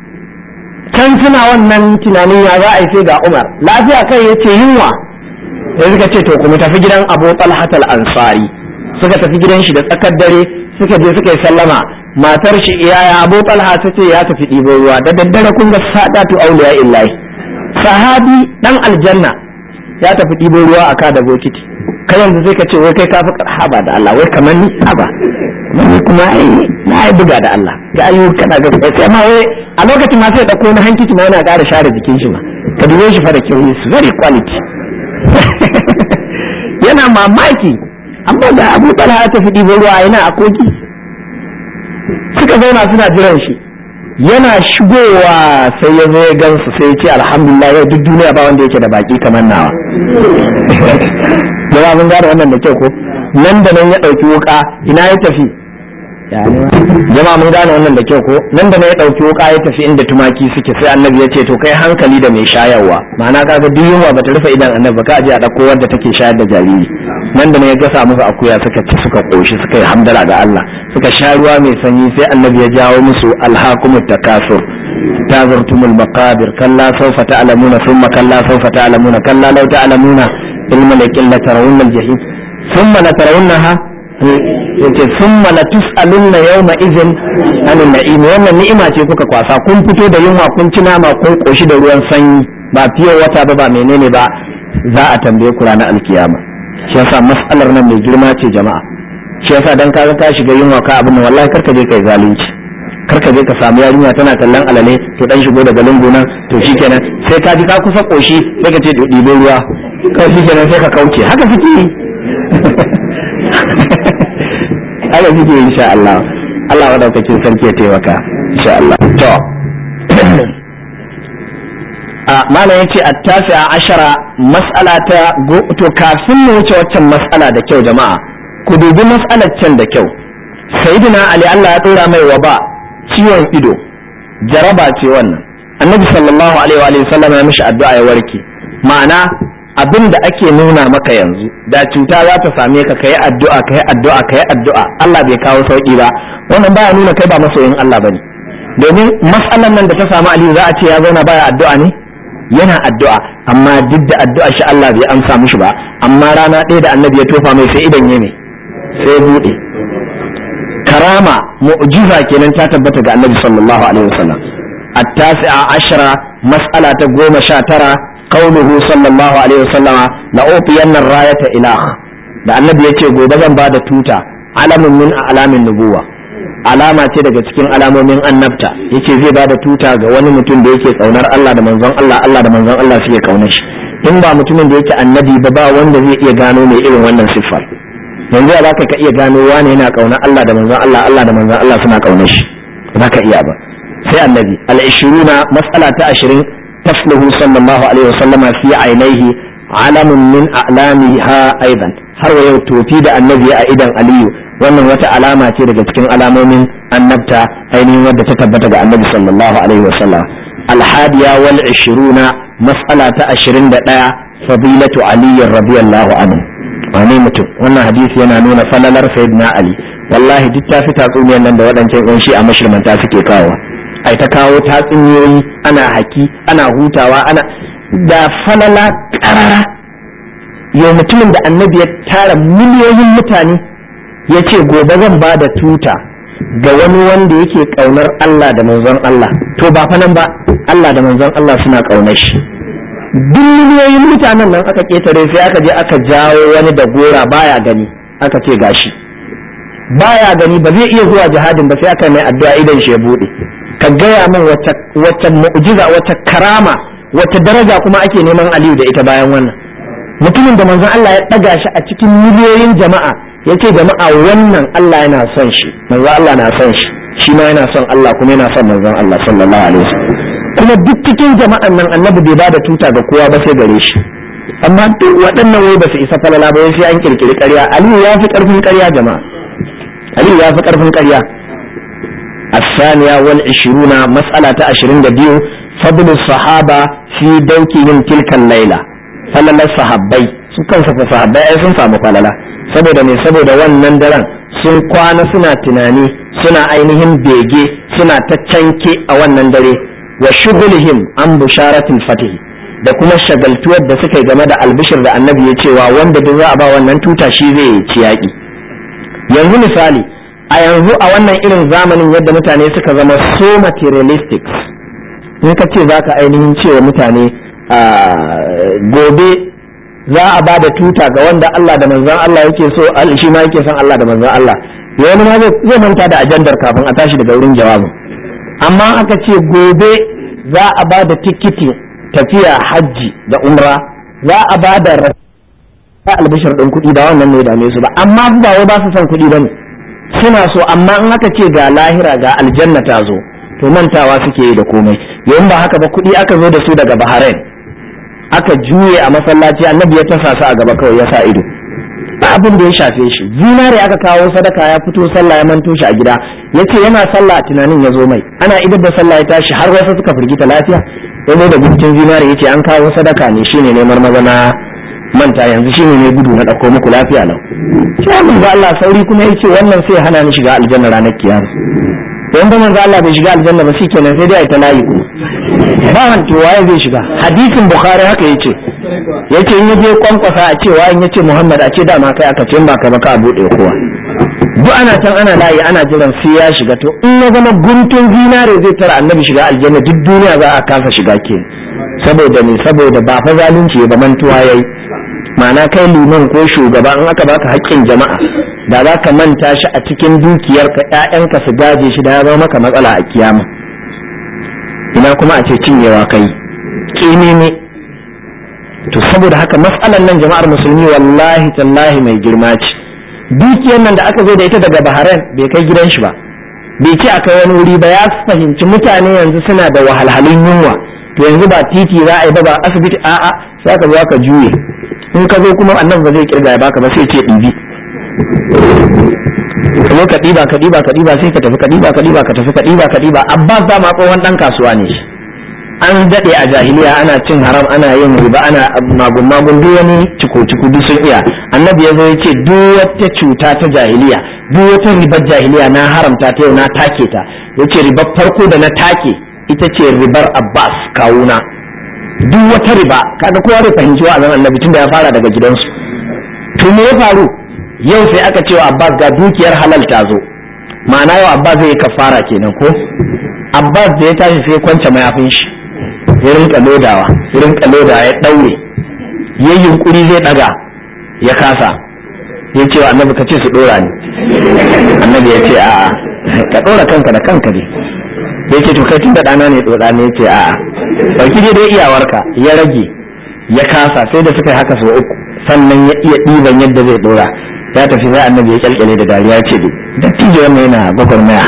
can suna wannan tunanin ya za a yi sai ga umar lafiya kai ya ce yunwa sai suka ce to kuma tafi gidan abu talhat al-ansari suka tafi gidan shi da tsakar dare suka je suka yi sallama matar shi iyaya abu talha ta ce ya tafi ɗibo ruwa da daddare kun ga sadatu auliya illahi sahabi dan aljanna ya tafi ɗibo ruwa a kada bokiti kai yanzu sai ka ce wai kai ka fi haba da Allah wai kamar ni haba ni kuma ai na yi buga da Allah ga ayu kana ga sai ma wai a lokacin ma sai dauko na hankici ma yana ƙara share jikin shi ma ka dube shi fa da kyau is very quality yana mamaki amma da Abu Talha ya tafi ɗibo ruwa yana a koki suka zauna suna jiran shi yana shigowa sai ya zo ya gansu sai ya ce alhamdulillah yau duk duniya ba wanda yake da baki kamar nawa jama'a mun gane wannan da kyau ko nan da nan ya ɗauki wuka ina ya tafi jama'a mun gane wannan da kyau ko nan da nan ya ɗauki wuka ya tafi inda tumaki suke sai annabi ya ce to kai hankali da mai shayarwa ma'ana kaga duk yunwa bata rufe idan annabi ba ka aje a ɗauko wadda take shayar da jariri nan da nan ya gasa musu akuya suka ci suka koshi suka yi hamdala ga Allah suka sha ruwa mai sanyi sai annabi ya jawo musu alhakumut takasur tazartumul maqabir kalla sawfa ta'lamuna thumma kalla sawfa ta'lamuna kalla law ta'lamuna ilma laqilla tarawunna al-jahim thumma la tarawunnaha yace thumma la tus'alunna yawma idhin anin na'im wannan ni'ima ce kuka kwasa kun fito da yunwa kun ci nama kun koshi da ruwan sanyi ba fiye wata ba ba menene ba za a tambaye ku ranar alkiyama shi yasa mas'alar nan mai girma ce jama'a shi yasa dan kaga ka shiga yunwa ka abin nan wallahi karka je kai zalunci karka je ka samu yarinya tana kallon alale to dan shigo daga lungu nan to shikenan sai ka ji ka kusa koshi sai ka ce to ɗibo ruwa kawai shikenan sai ka kauce haka suke yi haka suke yi insha Allah Allah madaukakin sarki ya taimaka insha Allah to a malam yace at-tasi ashara mas'ala ta to kafin mu wuce waccan mas'ala da kyau jama'a ku dubi mas'alar can da kyau sayyidina ali Allah ya dora mai waba ciwon ido jaraba ce wannan annabi sallallahu alaihi wa sallam ya mishi addu'a ya warke ma'ana abin da ake nuna maka yanzu da cuta za ta same ka kai addu'a kai addu'a kai addu'a Allah bai kawo sauki ba wannan baya nuna kai ba masoyin Allah bane domin matsalan nan da ta samu aliyu za a ce ya zauna baya addu'a ne yana addu'a amma duk da addu'a shi Allah bai amsa mishi ba amma rana ɗaya da annabi ya tofa mai sai idan ya mai sai ya buɗe karama mu'jiza kenan ta tabbata ga annabi sallallahu alaihi wasallam at-tasi'a ashara mas'ala ta goma sha tara qauluhu sallallahu alaihi wasallam la utiyanna rayata ilah da annabi yace gobe zan bada tuta alamun min alamin nubuwa alama ce daga cikin alamomin annabta yace zai bada tuta ga wani mutum da yake kaunar Allah da manzon Allah Allah da manzon Allah suke kaunar shi in ba mutumin da yake annabi ba ba wanda zai iya gano mai irin wannan siffar yanzu ya zaka ka iya gano wani yana kaunar Allah da manzon Allah Allah da manzon Allah suna kaunar shi ba ka iya ba sai annabi al-ishiruna mas'ala ta 20 tafluhu sallallahu alaihi wasallama fi ainihi alamun min a'lamiha aidan har wa yau tofi da annabi a idan aliyu wannan wata alama ce daga cikin alamomin annabta ainihin wadda ta tabbata ga annabi sallallahu alaihi wasallam alhadiya wal ishiruna mas'ala ta 21 fadilatu ali radiyallahu anhu wane mutum wannan hadisi yana nuna falalar sayyidina ali wallahi duk ta fi tatsuniyar nan da waɗancan yan shi a mashirmanta suke kawo ai ta kawo tatsuniyoyi ana haki ana hutawa ana da falala ƙarara yau mutumin da annabi ya tara miliyoyin mutane ya ce gobe zan ba da tuta ga wani wanda yake ƙaunar Allah da manzon Allah to ba fa nan ba Allah da manzon Allah suna ƙaunar shi duk miliyoyin mutanen nan aka ketare sai aka je aka jawo wani da gora baya gani aka ce gashi baya gani ba zai iya zuwa jihadin ba sai aka mai addu'a idan shi ya bude ka gaya min wata mu'jiza wata karama wata daraja kuma ake neman aliyu da ita bayan wannan mutumin da manzon Allah ya ɗaga shi a cikin miliyoyin jama'a ya ce jama'a wannan Allah yana son shi manzon Allah na son shi shi ma yana son Allah kuma yana son manzon Allah sallallahu alaihi wasallam kuma duk cikin jama'an nan annabi bai bada tuta ga kowa ba sai gare shi amma duk waɗannan wai ba su isa falala ba sai an kirkiri ƙarya aliyu ya fi ƙarfin ƙarya jama'a aliyu ya fi ƙarfin ƙarya الثانية والعشرون مسألة عشرين دبيو فضل الصحابة في دوكهم تلك الليلة فللا الصحابي su kansa fa sahabbai ai sun samu falala saboda me saboda wannan daren sun kwana suna tunani suna ainihin bege suna ta canke a wannan dare wa shugulihim an busharatul fatih da kuma shagaltuwar da suka yi game da albishir da annabi ya cewa wanda duk za a ba wannan tuta shi zai ci yaƙi yanzu misali a yanzu a wannan irin zamanin yadda mutane suka zama so materialistic in ka ce za ka ainihin cewa mutane gobe za a ba da tuta ga wanda Allah da manzon Allah yake so shi ma yake son Allah da manzon Allah wani ma zai manta da ajandar kafin a tashi daga wurin jawabin amma aka ce gobe za a ba da tikiti tafiya hajji da umra za a ba da albishir ɗin kuɗi da wannan ne dame su ba amma ba wai ba su son kuɗi ba ne suna so amma in aka ce ga lahira ga aljanna ta zo to mantawa suke yi da komai yayin ba haka ba kuɗi aka zo da su daga bahrain aka juye a masallaci annabi ya tasa su a gaba kawai ya sa ido ba abin da ya shafe shi zinare aka kawo sadaka ya fito sallah ya manto shi a gida ya ce yana sallah tunanin ya zo mai ana idar da sallah ya tashi har wasu suka firgita lafiya ya zo da guntun zinare ya ce an kawo sadaka ne shine neman maza na manta yanzu shine ne gudu na ɗauko muku lafiya lau sai mun ga Allah sauri kuma ya ce wannan sai hana ni shiga aljanna ranar kiyama don ba manzo Allah bai shiga aljanna ba shikenan sai dai ai ta layi kuma ba wanto waye zai shiga hadisin bukhari haka yace yace in yaje kwankwasa a cewa in yace muhammad a ce dama kai aka ce ba kai ba ka bude kowa duk ana can ana layi ana jiran sai ya shiga to in ya zama guntun zinare zai tara annabi shiga aljanna duk duniya za a kasa shiga ke saboda ne saboda ba fa zalunci ba mantuwa yayi ma'ana kai liman ko shugaba in aka baka haƙƙin jama'a da za ka manta shi a cikin dukiyarka ƴaƴanka su gaje shi da ya zama maka matsala a kiyama ina kuma a ce cinyewa kai ƙini ne to saboda haka matsalan nan jama'ar musulmi wallahi tallahi mai girma ce dukiyar nan da aka zo da ita daga bahrain bai kai gidan shi ba bai ce akai wani wuri ba ya fahimci mutane yanzu suna da wahalhalun yunwa to yanzu ba titi za a yi ba ba asibiti a'a sai ka zo ka juye in ka zo kuma annabi ba zai kirga ya baka ba sai ce ɗibi kuma ka ɗiba ka ɗiba ka ɗiba sai ka tafi ka ɗiba ka ɗiba ka tafi ka ɗiba ka ɗiba abbas dama tsohon ɗan kasuwa ne shi an daɗe a jahiliya ana cin haram ana yin riba ana magun magun duk wani ciko ciko duk sun iya annabi ya zo ya ce duk wata cuta ta jahiliya duk wata ribar jahiliya na haramta ta yau na take ta ya ce ribar farko da na take ita ce ribar abbas kawuna duk wata riba kaga kowa da fahimci wa azan annabi tun da ya fara daga gidansu to me ya faru yau sai aka ce wa abbas ga dukiyar halal ta zo ma'ana yau abbas zai yi kafara kenan ko abbas da ya tashi sai kwance mayafin shi ya rinka lodawa ya rinka lodawa ya daure ya yunkuri zai daga ya kasa ya ce wa annabi ka ce su dora ni annabi ya ce a'a ka dora kanka da kanka ne ya ce to kai tun da ɗana ne dora ne ya ce a'a ɗauki dai iyawarka ya rage ya kasa sai da suka yi haka sau uku sannan ya iya ɗiban yadda zai dora ya tafi sai annabi ya kyalkyale da dariya ya ce dattijo wannan yana gwagwarmaya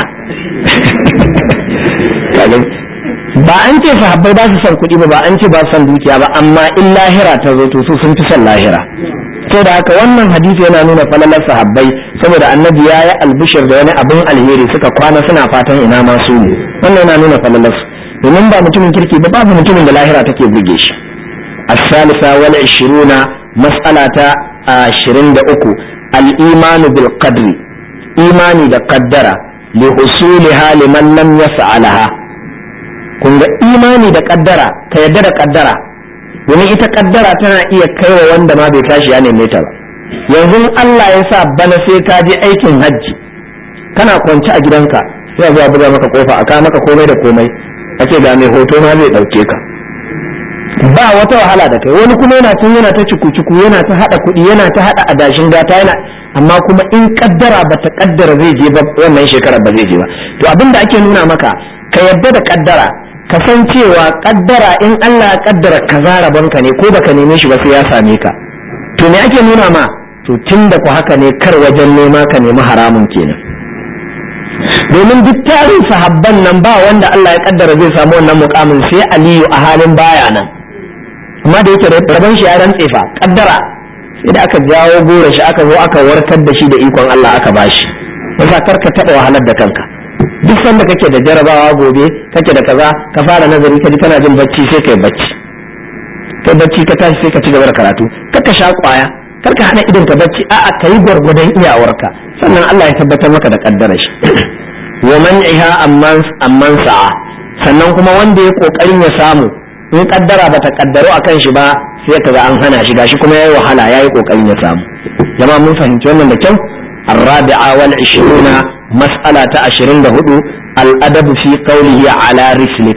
ba an ce sahabbai ba su son kuɗi ba ba an ce ba su son dukiya ba amma in lahira ta zo to su sun fi son lahira to da haka wannan hadisi yana nuna falalar sahabbai saboda annabi ya yi albishir da wani abin alheri suka kwana suna fatan ina ma su ne wannan yana nuna falalar su domin ba mutumin kirki ba babu mutumin da lahira take buge shi الثالثة والعشرون مسألة عشرين دقو الإيمان بالقدر إيماني da قدر لحصولها لمن لم يفعلها kun ga imani da kaddara ka yadda da kaddara domin ita kaddara tana iya kaiwa wanda ma bai tashi ya neme ta ba yanzu Allah ya sa bana sai ka je aikin hajji kana kwance a gidanka sai a zuwa buga maka kofa a maka komai da komai a ce ga mai hoto ma zai dauke ka ba wata wahala da kai wani kuma yana tun yana ta ciku-ciku yana ta hada kuɗi yana ta hada adashin gata yana amma kuma in kaddara ba ta kaddara zai je ba wannan shekarar ba zai je ba to abin da ake nuna maka ka yadda da kaddara ka san cewa kaddara in Allah ya kaddara kaza rabonka ne ko baka neme shi ba sai ya same ka to me ake nuna ma to tun da ku haka ne kar wajen nema ka nemi haramun kenan domin duk tarin sahabban nan ba wanda Allah ya kaddara zai samu wannan mukamin sai Aliyu a halin baya nan amma da yake rabon shi ya rantse fa kaddara sai da aka jawo gora shi aka zo aka warkar da shi da ikon Allah aka bashi yasa kar ka taba wahalar da kanka duk sanda kake da jarabawa gobe kake da kaza ka fara nazari ka ji kana jin bacci sai kai bacci kai bacci ka tashi sai ka ci gaba da karatu kar ka sha kwaya kar ka hana idon ka bacci a'a kai gwargwadon iyawarka sannan Allah ya tabbatar maka da kaddara shi wa man'iha amman amman sa'a sannan kuma wanda ya kokarin ya samu in kaddara bata kaddaro akan shi ba sai kaga an hana shi gashi kuma yayi wahala yayi kokarin ya samu jama'a mun fahimci wannan da kyau الرابعة والعشرون مسألة عشرين دهدو الأدب في قوله على رسلك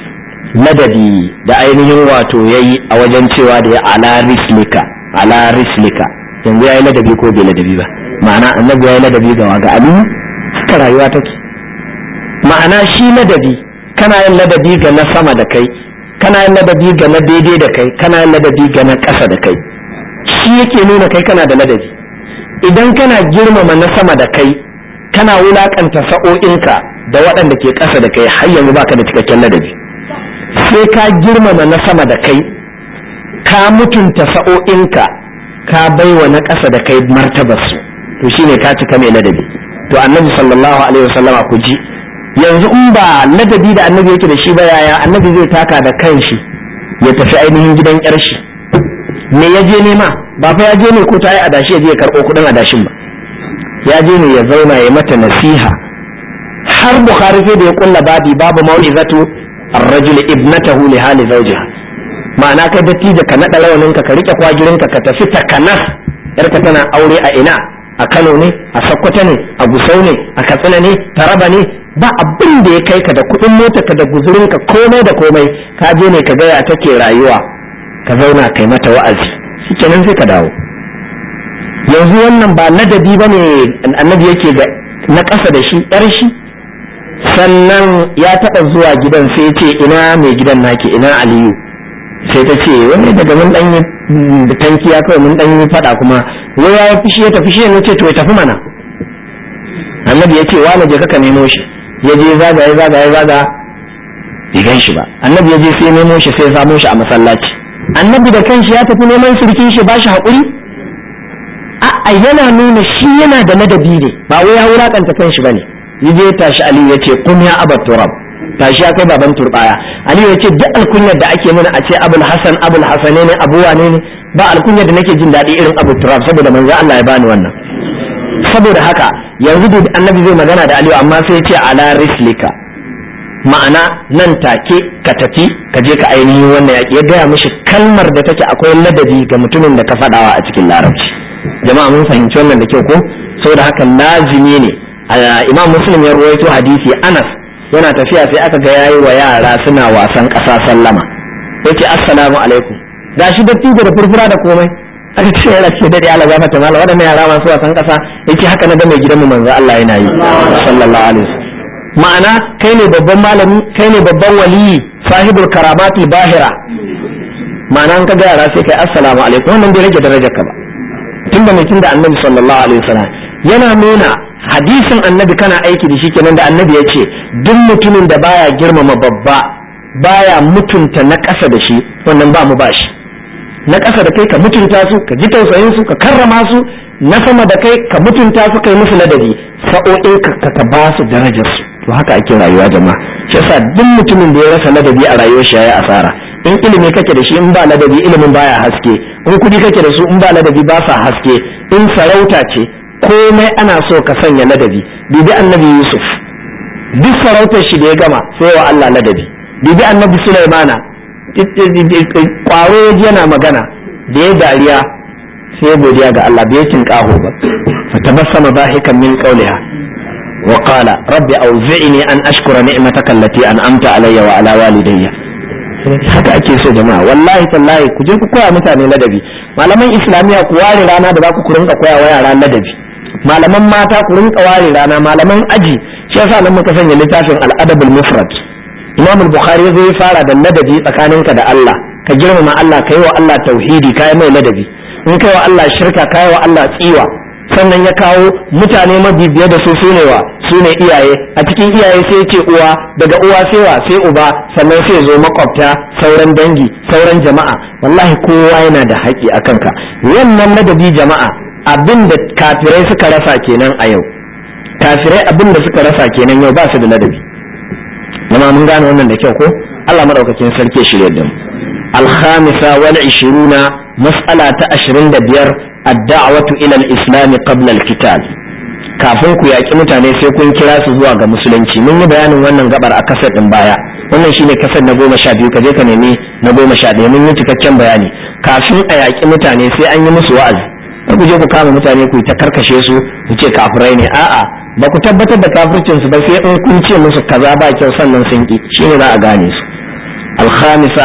ladabi da ainihin wato ya yi a wajen cewa da ya ala rislika ala rislika yanzu ya yi ladabi ko bai ladabi ba ma'ana annabi ya yi ladabi ga waga aliyu haka rayuwa take ma'ana shi ladabi kana yin ladabi ga na sama da kai kana yin ladabi ga na daidai da kai kana yin ladabi ga na ƙasa da kai shi yake nuna kai kana da ladabi idan kana girmama na sama da kai kana wulakanta sa'o'inka da waɗanda ke ƙasa da kai har yanzu baka da cikakken ladabi sai ka girmama na sama da kai ka mutunta sa'o'inka ka baiwa na ƙasa da kai martabarsu to shine ka cika mai ladabi to annabi sallallahu alaihi wasallama ku ji yanzu in ba ladabi da annabi yake da shi ba yaya annabi zai taka da kanshi ya tafi ainihin gidan yar shi me ya je nema ba fa ya je ne ko ta yi adashi ya je ya karɓo kuɗin adashin ba ya je ne ya zauna ya mata nasiha har bukhari sai da ya kulla babi babu mau'izatu ar-rajul ibnatahu li hali zawjiha ma'ana kai dattijo ka naɗa rawaninka ka rike kwagirinka ka tafi takanas yarka tana aure a ina a Kano ne a Sokoto ne a Gusau ne a Katsina ne Taraba ne ba abin da ya kai ka da kuɗin mota ka da guzurinka komai da komai ka je ne ka gaya take rayuwa ka zauna kai mata wa'azi shikenan sai ka dawo yanzu wannan ba ladabi ba ne annabi yake ga na ƙasa da shi yar shi sannan ya taɓa zuwa gidan sai ya ce ina mai gidan naki ina aliyu sai ta ce wani daga mun ɗan yi tankiya kawai mun ɗan yi faɗa kuma wai ya fushi ya tafi shi ne ce to ya tafi mana annabi ya ce wani je ka nemo shi ya je zaga ya zaga ya zaga bai gan shi ba annabi ya je sai nemo shi sai ya samo shi a masallaci annabi da kanshi ya tafi neman sirkin shi ba shi haƙuri a'a yana nuna shi yana da ladabi ne ba wai ya wulakanta kanshi bane ya je tashi ali ya ce kun ya abat turab tashi ya kai baban turbaya aliyu ya ce duk alkunyar da ake mana a ce abul hasan abul hasane ne abu wane ne ba alkunyar da nake jin daɗi irin abu turab saboda manzo Allah ya bani wannan saboda haka yanzu da annabi zai magana da aliyu amma sai ya ce ala rislika ma'ana nan take ka tafi ka je ka ainihin wannan yaƙi ya gaya mishi kalmar da take akwai ladabi ga mutumin da ka faɗawa a cikin larabci jama'a mun fahimci wannan da kyau ko saboda haka lazimi ne imam muslim ya ruwaito hadisi anas yana tafiya sai aka ga yayi wa yara suna wasan ƙasa sallama yace assalamu alaikum gashi dattijo da furfura da komai aka ce yara ce dade Allah gafarta mala waɗannan yara masu wasan ƙasa yace haka na ga mai gidanmu manzo Allah yana yi sallallahu alaihi wasallam ma'ana kai ne babban malami kai ne babban waliyi sahibul karamatul bahira ma'ana an ka ga yara sai kai assalamu alaikum wannan bai rage darajar ka ba tunda mai tunda annabi sallallahu alaihi wasallam yana nuna hadisin annabi kana aiki da shi kenan da annabi ya ce duk mutumin da baya girmama babba baya mutunta na ƙasa da shi wannan ba mu ba shi na ƙasa da kai ka mutunta su ka ji tausayin su ka karrama su na sama da kai ka mutunta su kai musu ladabi sa'o'in ka ka ba su darajar su to haka ake rayuwa jama'a shi yasa duk mutumin da ya rasa ladabi a rayuwar shi yayi asara in ilimi kake da shi in ba ladabi ilimin baya haske in kudi kake da su in ba ladabi ba sa haske in sarauta ce komai ana so ka sanya ladabi bibi annabi yusuf duk sarautar shi da ya gama sai wa Allah ladabi bibi annabi sulaimana kwaro yana magana da ya dariya sai godiya ga Allah bai cin kaho ba fatabassama bahikan min qawliha wa qala rabbi awzi'ni an ashkura ni'mataka allati an'amta alayya wa ala walidayya haka ake so jama'a wallahi tallahi ku je ku koya mutane ladabi malaman islamiya ku ware rana da za ku rinka koya wa yara ladabi malaman mata ku rinka ware rana malaman aji shi yasa nan muka sanya littafin al-adabul mufrad imam al-bukhari zai fara da ladabi tsakaninka da Allah ka girmama Allah kai wa Allah tauhidi kai mai ladabi in kai wa Allah shirka kai wa Allah tsiwa sannan ya kawo mutane mabibiya da su sune wa sune iyaye a cikin iyaye sai ce uwa daga uwa sai wa sai uba sannan sai zo makwabta sauran dangi sauran jama'a wallahi kowa yana da haƙi a kanka wannan ladabi jama'a abin da kafirai suka rasa kenan a yau kafirai abin da suka rasa kenan yau ba su da ladabi zama mun gane wannan da kyau ko Allah madaukakin sarki shirye da mu alhamisa wal 20 mas'ala ta 25 ad-da'watu ila al-islam qabla al-qital kafin ku yaki mutane sai kun kira su zuwa ga musulunci mun yi bayanin wannan gabar a kasar din baya wannan shine kasar na goma sha biyu ka je ka nemi na goma sha ɗaya mun yi cikakken bayani kafin a yaki mutane sai an yi musu wa'azi kar ku je ku kama mutane ku ta karkashe su ku ce kafirai ne a'a ba ku tabbatar da kafircin su ba sai in kun ce musu kaza ba kyau sannan sun ki shine za a gane su الخامسة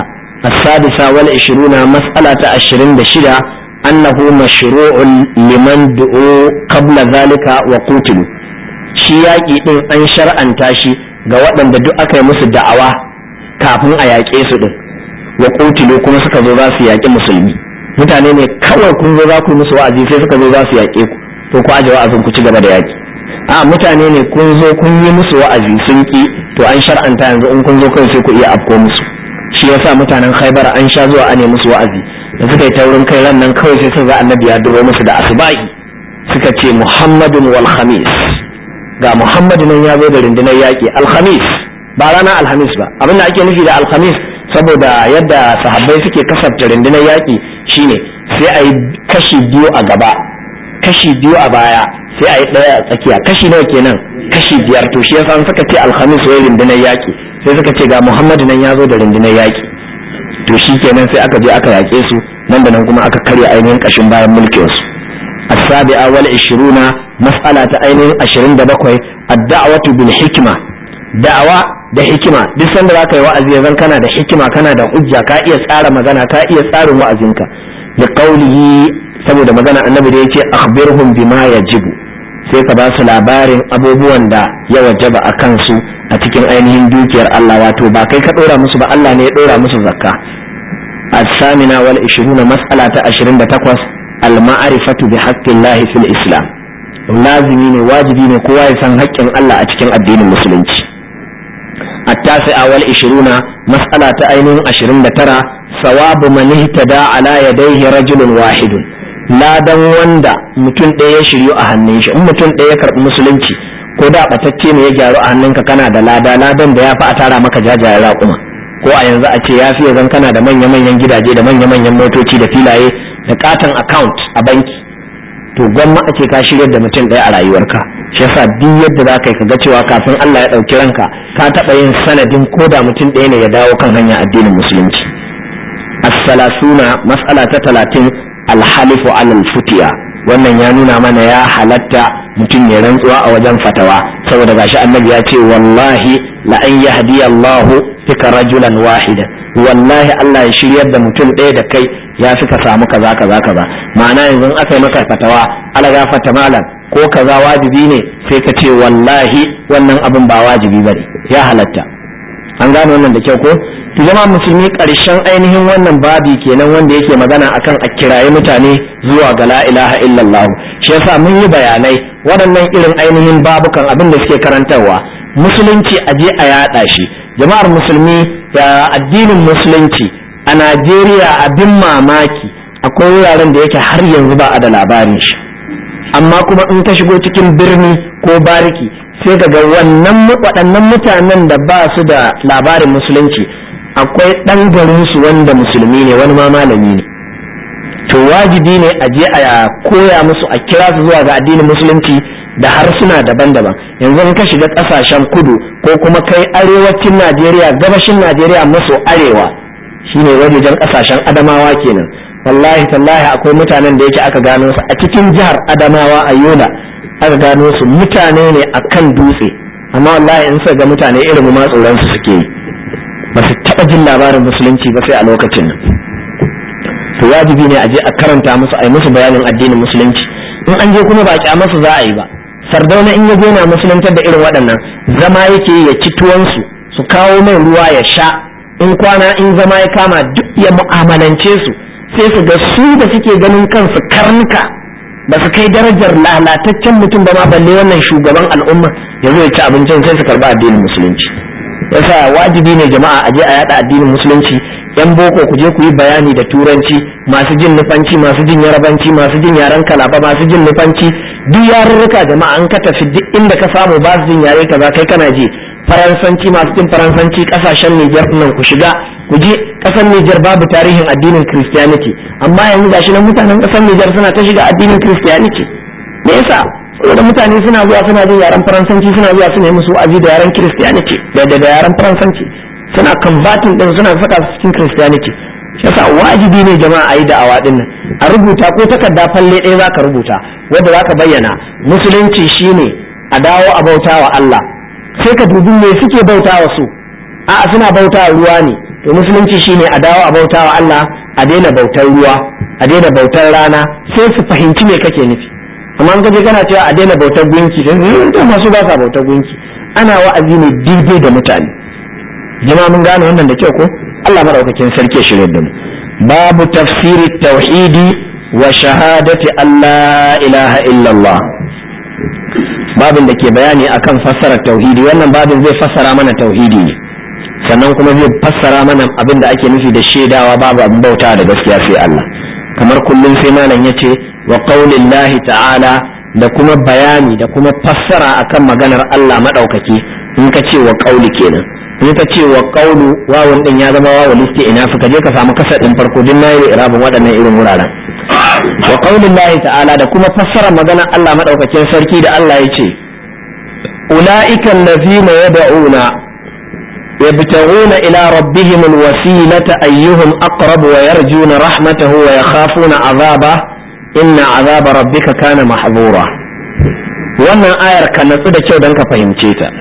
السادسة والعشرون مسألة عشرين بشدة أنه مشروع لمن دعوا قبل ذلك وقتلوا shi yaƙi ɗin an shar'anta shi ga waɗanda duk aka yi musu da'awa kafin a yaƙe su ɗin wa ƙutilu kuma suka zo za su yaƙi musulmi mutane ne kawai kun zo za ku yi musu wa'azi sai suka zo za su yaƙe ku to ku aje wa'azin ku ci gaba da yaƙi a mutane ne kun zo kun yi musu wa'azi sun ki to an shar'anta yanzu in kun zo kawai sai ku iya afko musu shi yasa mutanen khaibar an sha zuwa ane musu wa'azi da suka yi taurin kai ran nan kawai sai sun ga annabi ya duro musu da asubahi suka ce muhammadun wal khamis ga muhammadu nan ya zo da rundunar yaƙi alhamis ba rana alhamis ba abin da ake nufi da alhamis saboda yadda sahabbai suke kasafta rundunar yaƙi shine sai a yi kashi biyu a gaba kashi biyu a baya sai a yi ɗaya a tsakiya kashi nawa kenan kashi biyar to shi yasa suka ce alhamis wai rundunar yaƙi sai suka ce ga muhammadu nan ya zo da rundunar yaƙi to shi kenan sai aka je aka yaƙe su nan da nan kuma aka karya ainihin ƙashin bayan mulkin su السابعة والعشرون مسألة أين عشرين دبقوي الدعوة بالحكمة دعوة da hikima duk sanda zaka yi wa'azi yanzu kana da hikima kana da hujja ka iya tsara magana ka iya tsarin wa'azinka da qaulihi saboda magana annabi da yace akhbirhum bima yajibu sai ka ba su labarin abubuwan da ya wajaba a kansu a cikin ainihin dukiyar Allah wato ba kai ka dora musu ba Allah ne ya dora musu zakka الثامنة والعشرون مسألة عشرين تقوس المعرفة بحق الله في الإسلام لازمي ne wajibi ne kowa ya san haƙƙin Allah a cikin addinin musulunci التاسعة والعشرون مسألة أين عشرين ترى ثواب من اهتدى على يديه رجل واحد لا دان وندا mutum ɗaya ya shiryu a hannun shi in mutum ɗaya ya karɓi musulunci ko da batacce ne ya gyaru a hannunka kana da lada ladan da ya fi a tara maka jajayen raƙuma ko a yanzu a ce ya fi zan kana da manya-manyan gidaje da manya-manyan motoci da filaye da katon account a banki to gwamma a ce ka shirya da mutum ɗaya a rayuwarka shi yasa duk yadda za ka yi ka ga cewa kafin Allah ya ɗauki ranka ka taɓa yin sanadin ko da mutum ɗaya ne ya dawo kan hanyar addinin musulunci as-salasuna mas'ala ta talatin alhalifu alal futiya wannan ya nuna mana ya halatta mutum ya rantsuwa a wajen fatawa saboda gashi annabi ya ce wallahi la an yahdi Allah fika rajulan wahida wallahi Allah ya shiryar da mutum ɗaya da kai ya fi ka samu kaza kaza kaza ma'ana yanzu aka yi maka fatawa ala gafata malam ko kaza wajibi ne sai ka ce wallahi wannan abin ba wajibi bane ya halatta an gane wannan da kyau ko to jama'a musulmi karshen ainihin wannan babi kenan wanda yake magana akan a kiraye mutane zuwa ga la ilaha illallah shi yasa mun yi bayanai waɗannan irin ainihin babukan abin da suke karantarwa musulunci a je a yaɗa shi jama'ar musulmi da addinin musulunci a najeriya abin mamaki akwai wuraren da yake har yanzu ba a da labarin shi amma kuma in ka shigo cikin birni ko bariki sai ga wannan waɗannan mutanen da ba su da labarin musulunci akwai ɗan garinsu wanda musulmi ne wani ma malami ne to wajibi ne a je a koya musu a kira su zuwa ga addinin musulunci da harsuna daban-daban yanzu in ka shiga ƙasashen kudu ko kuma kai arewacin najeriya gabashin najeriya maso arewa shine wajejen ƙasashen adamawa kenan wallahi tallahi akwai mutanen da yake aka gano su a cikin jihar adamawa a yola aka gano su mutane ne a kan dutse amma wallahi in suka ga mutane irin ma tsoron su suke yi ba su taɓa jin labarin musulunci ba sai a lokacin nan to wajibi ne a je a karanta musu a yi musu bayanin addinin musulunci in an je kuma ba a masu za a yi ba sardauna in ya na musuluntar da irin waɗannan zama yake ya ci tuwansu su kawo mai ruwa ya sha in kwana in zama ya kama duk ya mu'amalance su sai su ga su da suke ganin kansu karnuka ba su kai darajar lalataccen mutum ba ma balle wannan shugaban al'umma ya zo ya ci abincin sai su karba addinin musulunci yasa wajibi ne jama'a a je a yada addinin musulunci yan boko ku je ku yi bayani da turanci masu jin nufanci masu jin yarabanci masu jin yaren kalaba masu jin nufanci duk yarurruka jama'a an ka tafi duk inda ka samu ba su jin yare kaza kai kana ji faransanci masu jin faransanci kasashen Nijar nan ku shiga ku je kasar Nijar babu tarihin addinin Christianity amma yanzu gashi nan mutanen kasar Nijar suna ta shiga addinin Christianity me yasa saboda mutane suna zuwa suna jin yaren faransanci suna zuwa su nemi su aji da yaren Christianity da da yaren faransanci suna converting din suna saka su cikin Christianity shi yasa wajibi ne jama'a a yi da'awa din nan a rubuta ko takarda falle ɗaya zaka rubuta wanda zaka bayyana musulunci shine a dawo a bautawa Allah sai ka dubi me suke bautawa su a'a suna bautawa ruwa ne to musulunci shine a dawo a bautawa Allah a daina bautar ruwa a daina bautar rana sai su fahimci me kake nufi amma an kaje kana cewa a daina bautar gunki dan masu ba sa bautar gunki ana wa'azi ne daidai da mutane jama'a mun gane wannan da kyau ko Allah madaukakin sarki ya shirye da mu babu tafsiri tauhidi wa shahadati Allah ilaha illallah babin da ke bayani akan fassara tauhidi wannan babin zai fassara mana tauhidi ne sannan kuma zai fassara mana abin da ake nufi da shaidawa babu abin bauta da gaskiya sai Allah kamar kullum sai malam yace wa qaulillahi ta'ala da kuma bayani da kuma fassara akan maganar Allah madaukaki in ka ce wa qauli kenan in ka ce wa qaulu wawun din ya zama wawul ina suka je ka samu kasar din farko din nayi irabin waɗannan irin wuraren wa qaulillahi ta'ala da kuma fassara maganar Allah madaukakin sarki da Allah yace ulaika allazina yad'una يبتغون إلى ربهم الوسيلة أيهم أقرب ويرجون رحمته ويخافون عذابه إن عذاب ربك كان محظورا wannan ayar ka natsu da kyau don ka fahimce ta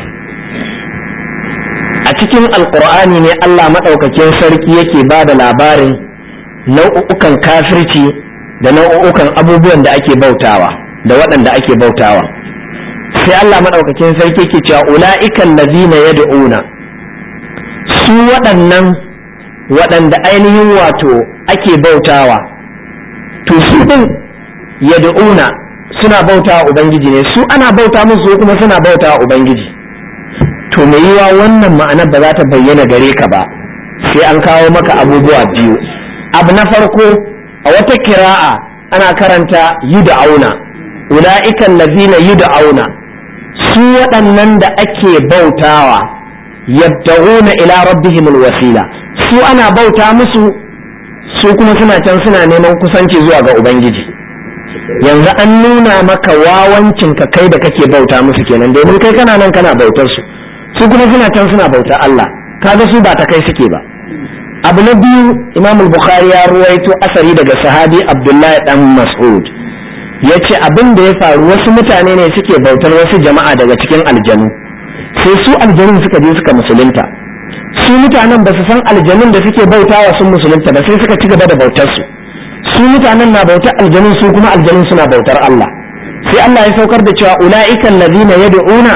a cikin alkur'ani ne Allah maɗaukakin sarki yake ba da labarin nau'ukan kafirci da nau'ukan abubuwan da ake bautawa da waɗanda ake bautawa sai Allah maɗaukakin sarki yake cewa ula'ikan lazina yad'una su waɗannan waɗanda ainihin wato ake bautawa to su ɗin yad'una suna bautawa ubangiji ne su ana bauta musu kuma suna bautawa ubangiji to mai yiwa wannan ma'anar ba za ta bayyana gare ka ba sai an kawo maka abubuwa biyu abu na farko a wata kira'a ana karanta yud'auna ula'ikan lazina yud'auna su waɗannan da ake bautawa yabtaguna ila rabbihim alwasila su ana bauta musu su kuma suna can suna neman kusanci zuwa ga ubangiji yanzu an nuna maka wawancin ka kai da kake bauta musu kenan domin kai kana nan kana bautar su su kuma suna can suna bautar Allah kaga su ba ta kai suke ba abu na biyu imam bukhari ya ruwaito asari daga sahabi abdullahi dan mas'ud ya ce abin da ya faru wasu mutane ne suke bautar wasu jama'a daga cikin aljanu sai su aljanun suka je suka musulunta su mutanen ba su san aljanun da suke bautawa sun musulunta ba sai suka ci gaba da bautar su su mutanen na bautar aljanun su kuma aljanun suna bautar Allah sai Allah ya saukar da cewa ula'ika allazina yad'una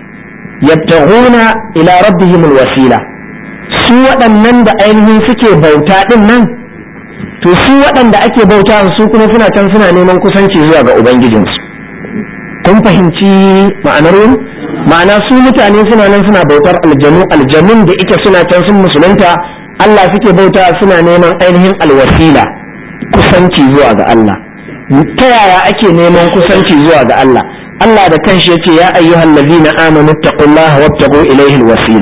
yabtaghuna ila rabbihim alwasila su waɗannan da ainihin suke bauta din nan to su waɗanda ake bauta su kuma suna can suna neman kusanci zuwa ga ubangijinsu kun fahimci ma'anar yin ma'ana su mutane suna nan suna bautar aljanu aljanun da ike suna can sun musulunta Allah suke bauta suna neman ainihin alwasila kusanci zuwa ga Allah ta yaya ake neman kusanci zuwa ga Allah Allah da kanshi yace ya ayyuhal ladina amanu taqullaha wabtaghu ilayhi alwasila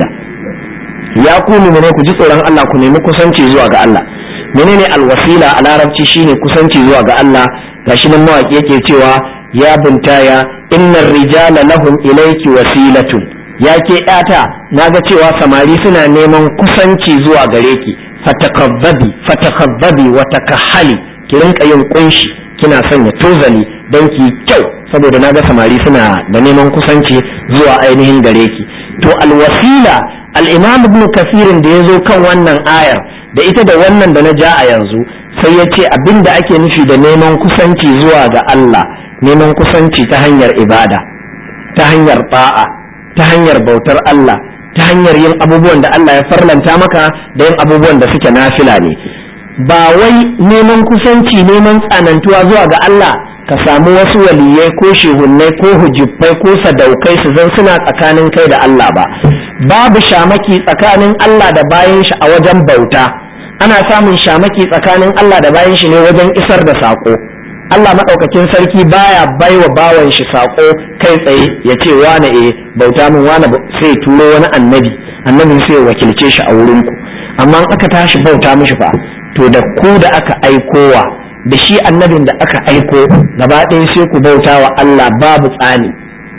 ya ku ne ku ji tsoron Allah ku nemi kusanci zuwa ga Allah menene alwasila a larabci shine kusanci zuwa ga Allah gashi nan mawaki yake cewa ya buntaya innar rijala lahum ilayki wasilatun ya ke yata naga cewa samari suna neman kusanci zuwa gare ki fatakabbabi fatakabbabi wa takahali ki rinka yin kunshi kina sanya tozali don ki kyau saboda naga samari suna da neman kusanci zuwa ainihin gare ki to alwasila al-imam ibn kasirin da ya zo kan wannan ayar da ita da wannan da na ja a yanzu sai ya ce abin da ake nufi da neman kusanci zuwa ga Allah neman kusanci ta hanyar ibada ta hanyar ba'a ta hanyar bautar Allah ta hanyar yin abubuwan da Allah ya farlanta maka da yin abubuwan da suke nafila ne ba wai neman kusanci neman tsanantuwa zuwa ga Allah ka samu wasu waliyai ko shehunnai ko hujibbai ko sadaukai su zan suna tsakanin kai da Allah ba babu shamaki tsakanin Allah da bayan shi a wajen bauta ana samun shamaki tsakanin Allah da bayan shi ne wajen isar da saƙo Allah maɗaukakin sarki baya baiwa bawan shi saƙo kai tsaye ya ce wane e bauta min wane sai turo wani annabi annabin sai wakilce shi a wurin ku amma aka tashi bauta mishi fa to da ku da aka aikowa da shi annabin da aka aiko gaba ɗaya sai ku bauta wa Allah babu tsani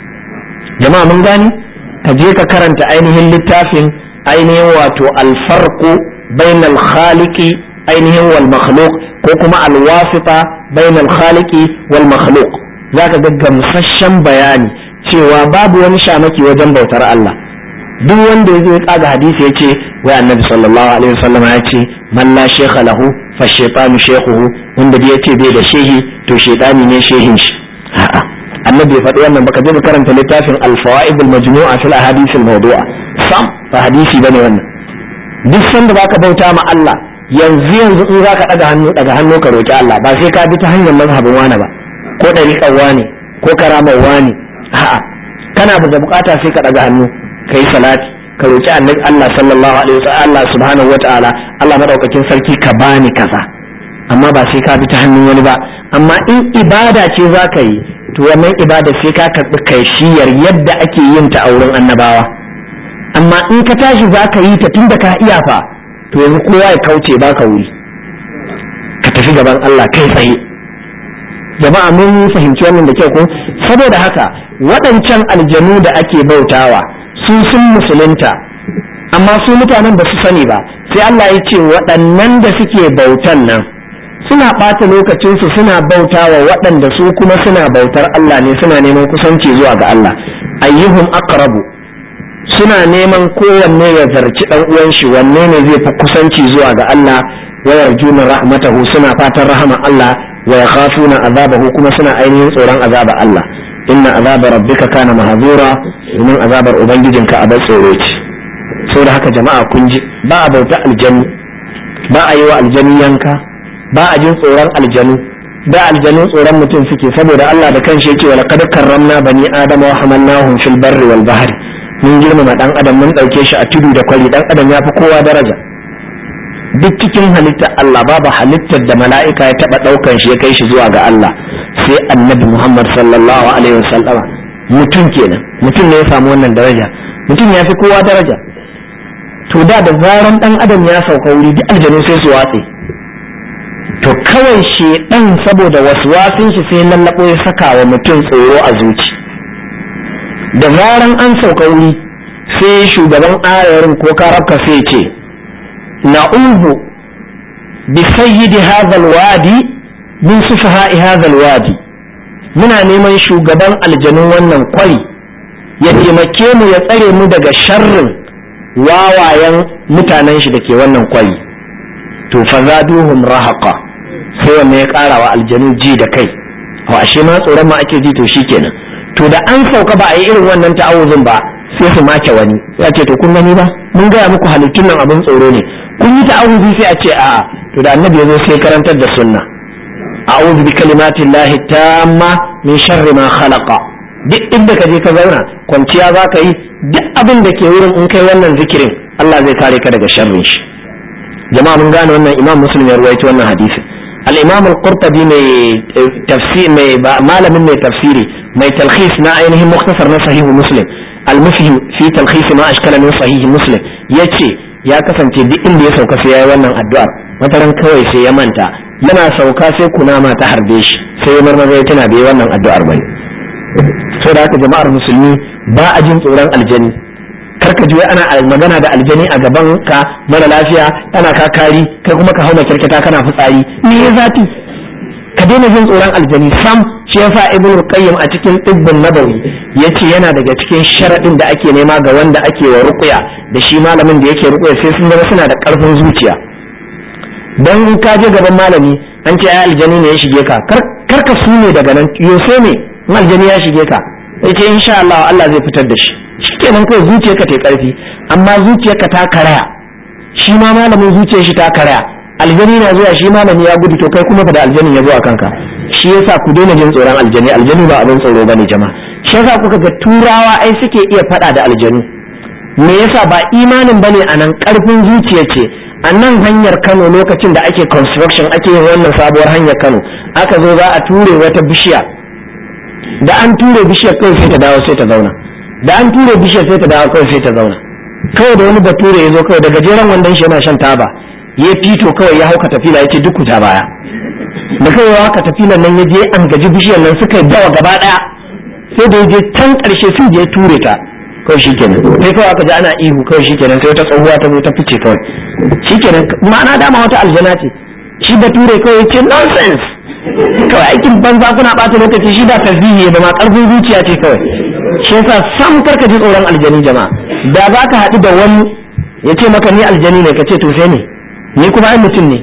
jama'a mun gani ka je ka karanta ainihin littafin ainihin wato alfarqu bainal khaliqi ainihin wal makhluq ko kuma alwasita bainal khaliqi wal makhluq zaka ga gamsasshen bayani cewa babu wani shamaki wajen bautar Allah duk wanda ya zo ya kaga hadisi ya ce wai annabi sallallahu alaihi wasallam ya ce man la shekha lahu fa shaytanu shaykhuhu wanda da yace bai da shehi to shaytani ne shehin shi a'a annabi ya faɗi wannan baka je ka karanta littafin al-fawaid al-majmu'a fil ahadith al-mawdu'a sam ba hadisi bane wannan duk sanda baka bauta ma Allah yanzu yanzu in zaka daga hannu daga hannu ka roki Allah ba sai ka bi ta hanyar mazhabin wani ba ko dariƙar wani ko karamar wani a'a kana da bukata sai ka daga hannu kai salati ka roki annabi Allah sallallahu alaihi wasallam Allah subhanahu wataala Allah madaukakin sarki ka bani kaza amma ba sai ka bi ta hannun wani ba amma in ibada ce zaka yi to wannan ibada sai ka karɓi kaishiyar yadda ake yin ta a wurin annabawa amma in ka tashi za ka yi ta tun da ka iya fa to yanzu kowa ya kauce ba ka wuri ka tafi gaban Allah kai tsaye jama'a mun fahimci wannan da kyau ko saboda haka waɗancan aljanu da ake bautawa su sun musulunta amma su mutanen ba su sani ba sai Allah ya ce waɗannan da suke bautan nan suna ɓata lokacinsu suna bauta wa waɗanda su kuma suna bautar Allah ne suna neman kusanci zuwa ga Allah ayyuhum aqrabu suna neman kowanne ya zarci ɗan uwan shi wanne ne zai fi kusanci zuwa ga Allah wa yarjuna rahmatahu suna fatan rahama Allah wa yakhafuna azabahu kuma suna ainihin tsoron azaba Allah inna azaba rabbika kana mahzura domin azabar ubangijinka a bar tsoro ce saboda haka jama'a kun ji ba a bauta aljanu ba a yi wa aljanu yanka ba a jin tsoron aljanu da aljanu tsoron mutum suke saboda Allah da kanshi yake wala kad karramna bani adama wa hamalnahum fil barri wal bahri mun girmama dan adam mun dauke shi a tudu da kwari dan adam ya fi kowa daraja duk cikin halittar Allah babu halittar da mala'ika ya taba daukan shi ya kai shi zuwa ga Allah sai annabi Muhammad sallallahu alaihi wasallama mutum kenan mutum ne ya samu wannan daraja mutum ya fi kowa daraja to da da zaran dan adam ya sauka wuri duk aljanu sai su watse to kawai shedan saboda waswasin shi sai lallabo ya saka wa mutum tsoro a zuci da zaran an sauka wuri sai shugaban ayarin ko karabka sai ce na'udhu bi sayyidi hadha alwadi min sufaha'i hadha alwadi muna neman shugaban aljanun wannan kwari ya taimake mu ya tsare mu daga sharrin wawayen mutanen shi da ke wannan kwari to fa zaduhum rahaqa sai wanne ya kara wa aljanu ji da kai wa ashe ma tsoron ma ake ji to shikenan to da an sauka ba a yi irin wannan ta'awuzin ba sai su make wani ya ce to kun gani ba mun gaya muku halittun nan abin tsoro ne kun yi ta'awuzi sai a ce a'a to da annabi ya zo sai karantar da sunna a'udhu bi kalimatillahi tamma min sharri ma khalaqa duk inda ka je ka zauna kwanciya za ka yi duk abin da ke wurin in kai wannan zikirin Allah zai kare ka daga sharrin shi jama'a mun gane wannan imam muslim ya ruwaito wannan hadisi al-imam al-qurtubi mai tafsir mai malamin mai tafsiri mai talkhis na ainihin muktasar na sahihu muslim al-mufhim fi talkhis ma ashkala min sahihi muslim yace ya kasance duk inda ya sauka sai yayi wannan addu'ar wataran kawai sai ya manta yana sauka sai kunama ta harbe shi sai ya marmaza ya tana bai wannan addu'ar bane so da haka jama'ar musulmi ba a jin tsoron aljani karka ji ana magana da aljani a gaban ka mara lafiya ana ka kari kai kuma ka hauna kirkita kana fitsari me ya zafi ka daina jin tsoron aljani sam shi yasa ibn qayyim a cikin tibbin nabawi yace yana daga cikin sharadin da ake nema ga wanda ake wa ruqya da shi malamin da yake ruqya sai sun zama suna da karfin zuciya dan in ka je gaban malami an ce ai aljani ne ya shige ka kar ka sune daga nan yose ne in aljani ya shige ka sai ce insha Allah Allah zai fitar da shi shikenan kawai zuciyarka ta karfi amma zuciyarka ta karaya shi ma malamin zuciyar shi ta karaya aljani na zuwa shi malami ya gudu to kai kuma fa da aljanin ya zo a kanka shi yasa ku daina jin tsoron aljani aljani ba abin tsoro bane jama'a shi yasa kuka ga turawa ai suke iya fada da aljanu me yasa ba imanin bane a nan karfin zuciya ce a nan hanyar Kano lokacin da ake construction ake yin wannan sabuwar hanyar Kano aka zo za a ture wata bishiya da an ture bishiyar kawai sai ta dawo sai ta zauna da an ture bishiyar sai ta dawo kawai sai ta zauna kawai da wani bature ya zo kawai da gajeren wandon shi yana shan taba ya fito kawai ya hauka tafila ya ce duk ta baya da kawai ya hauka tafilan nan ya je an gaji bishiyar nan suka dawa gaba daya sai da ya je can karshe sun je ture ta kawai shi kenan sai kawai aka ji ana ihu kawai shi kenan sai wata tsohuwa ta zo ta fice kawai shi kenan ma'ana dama wata aljana ce shi bature kawai ya ce nonsense kawai aikin banza kuna ɓata lokaci shi ba tasbihi ba ma ƙarfin zuciya ce kawai shi yasa sam karka ji tsoron aljani jama'a da za ka haɗu da wani ya ce maka ni aljani ne ka ce to sai ne ni kuma ai mutum ne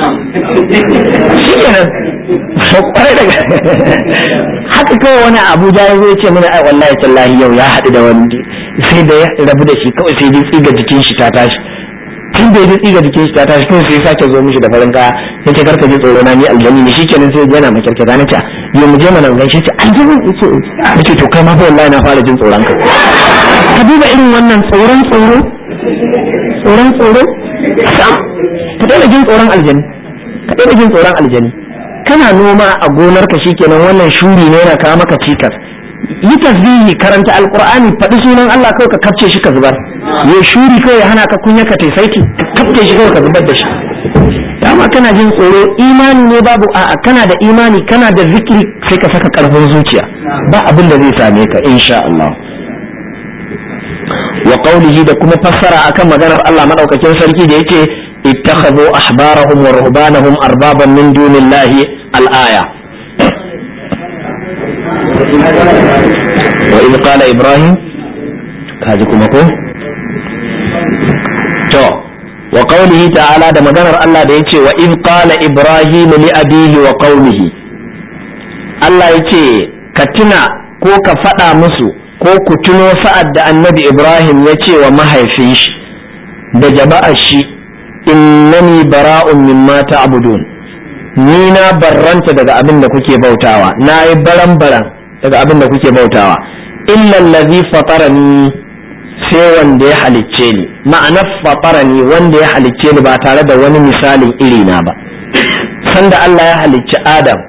shi kenan kwarai daga haka kawai wani abuja ya zo ya ce mana ai wallahi tallahi yau ya haɗu da wani sai da ya rabu da shi kawai sai dai tsiga jikin shi ta tashi tun da ya tsiga jikin shi ta tashi kawai sai sake zo mishi da farin kaya ya ce karka ji tsoro na ni aljani ne shi kenan sai yana makirke na ce yau mu je mana gaishe ce aljani ya ce ya ce to kai ma fa wallahi na fara jin tsoron ka ka duba irin wannan tsoron tsoro tsoron tsoro sam ka daina jin tsoron aljani ka daina jin tsoron aljani kana noma a gonar ka shikenan wannan shuri ne yana kawo maka cikas yi tasbihi karanta alqur'ani faɗi sunan Allah kawai ka kafce shi ka zubar ya shuri kawai ya hana ka kunya ka taisaiti ka kafce shi kawai ka zubar da shi dama kana jin tsoro imani ne babu a'a kana da imani kana da zikiri sai ka saka karfin zuciya ba abin da zai same ka insha Allah wa qawlihi da kuma fassara akan maganar Allah madaukakin sarki da yake ittakhadhu ahbarahum wa ruhbanahum arbaban min dunillahi al-aya wa idh qala ibrahim kaji kuma ko to wa qawlihi ta'ala da maganar Allah da yace wa idh qala ibrahim li abihi wa qaumihi Allah yace ka tuna ko ka faɗa musu ko ku tuno sa'ad da annabi Ibrahim ya ce wa mahaifin shi da jama'ar shi innani bara'un mimma ta'budun ni na barranta daga abin da kuke bautawa na yi baran baran daga abin da kuke bautawa illa allazi fatarani sai wanda ya halicce ni ma'anar fatarani wanda ya halicce ni ba tare da wani misalin iri na ba sanda Allah ya halicci Adam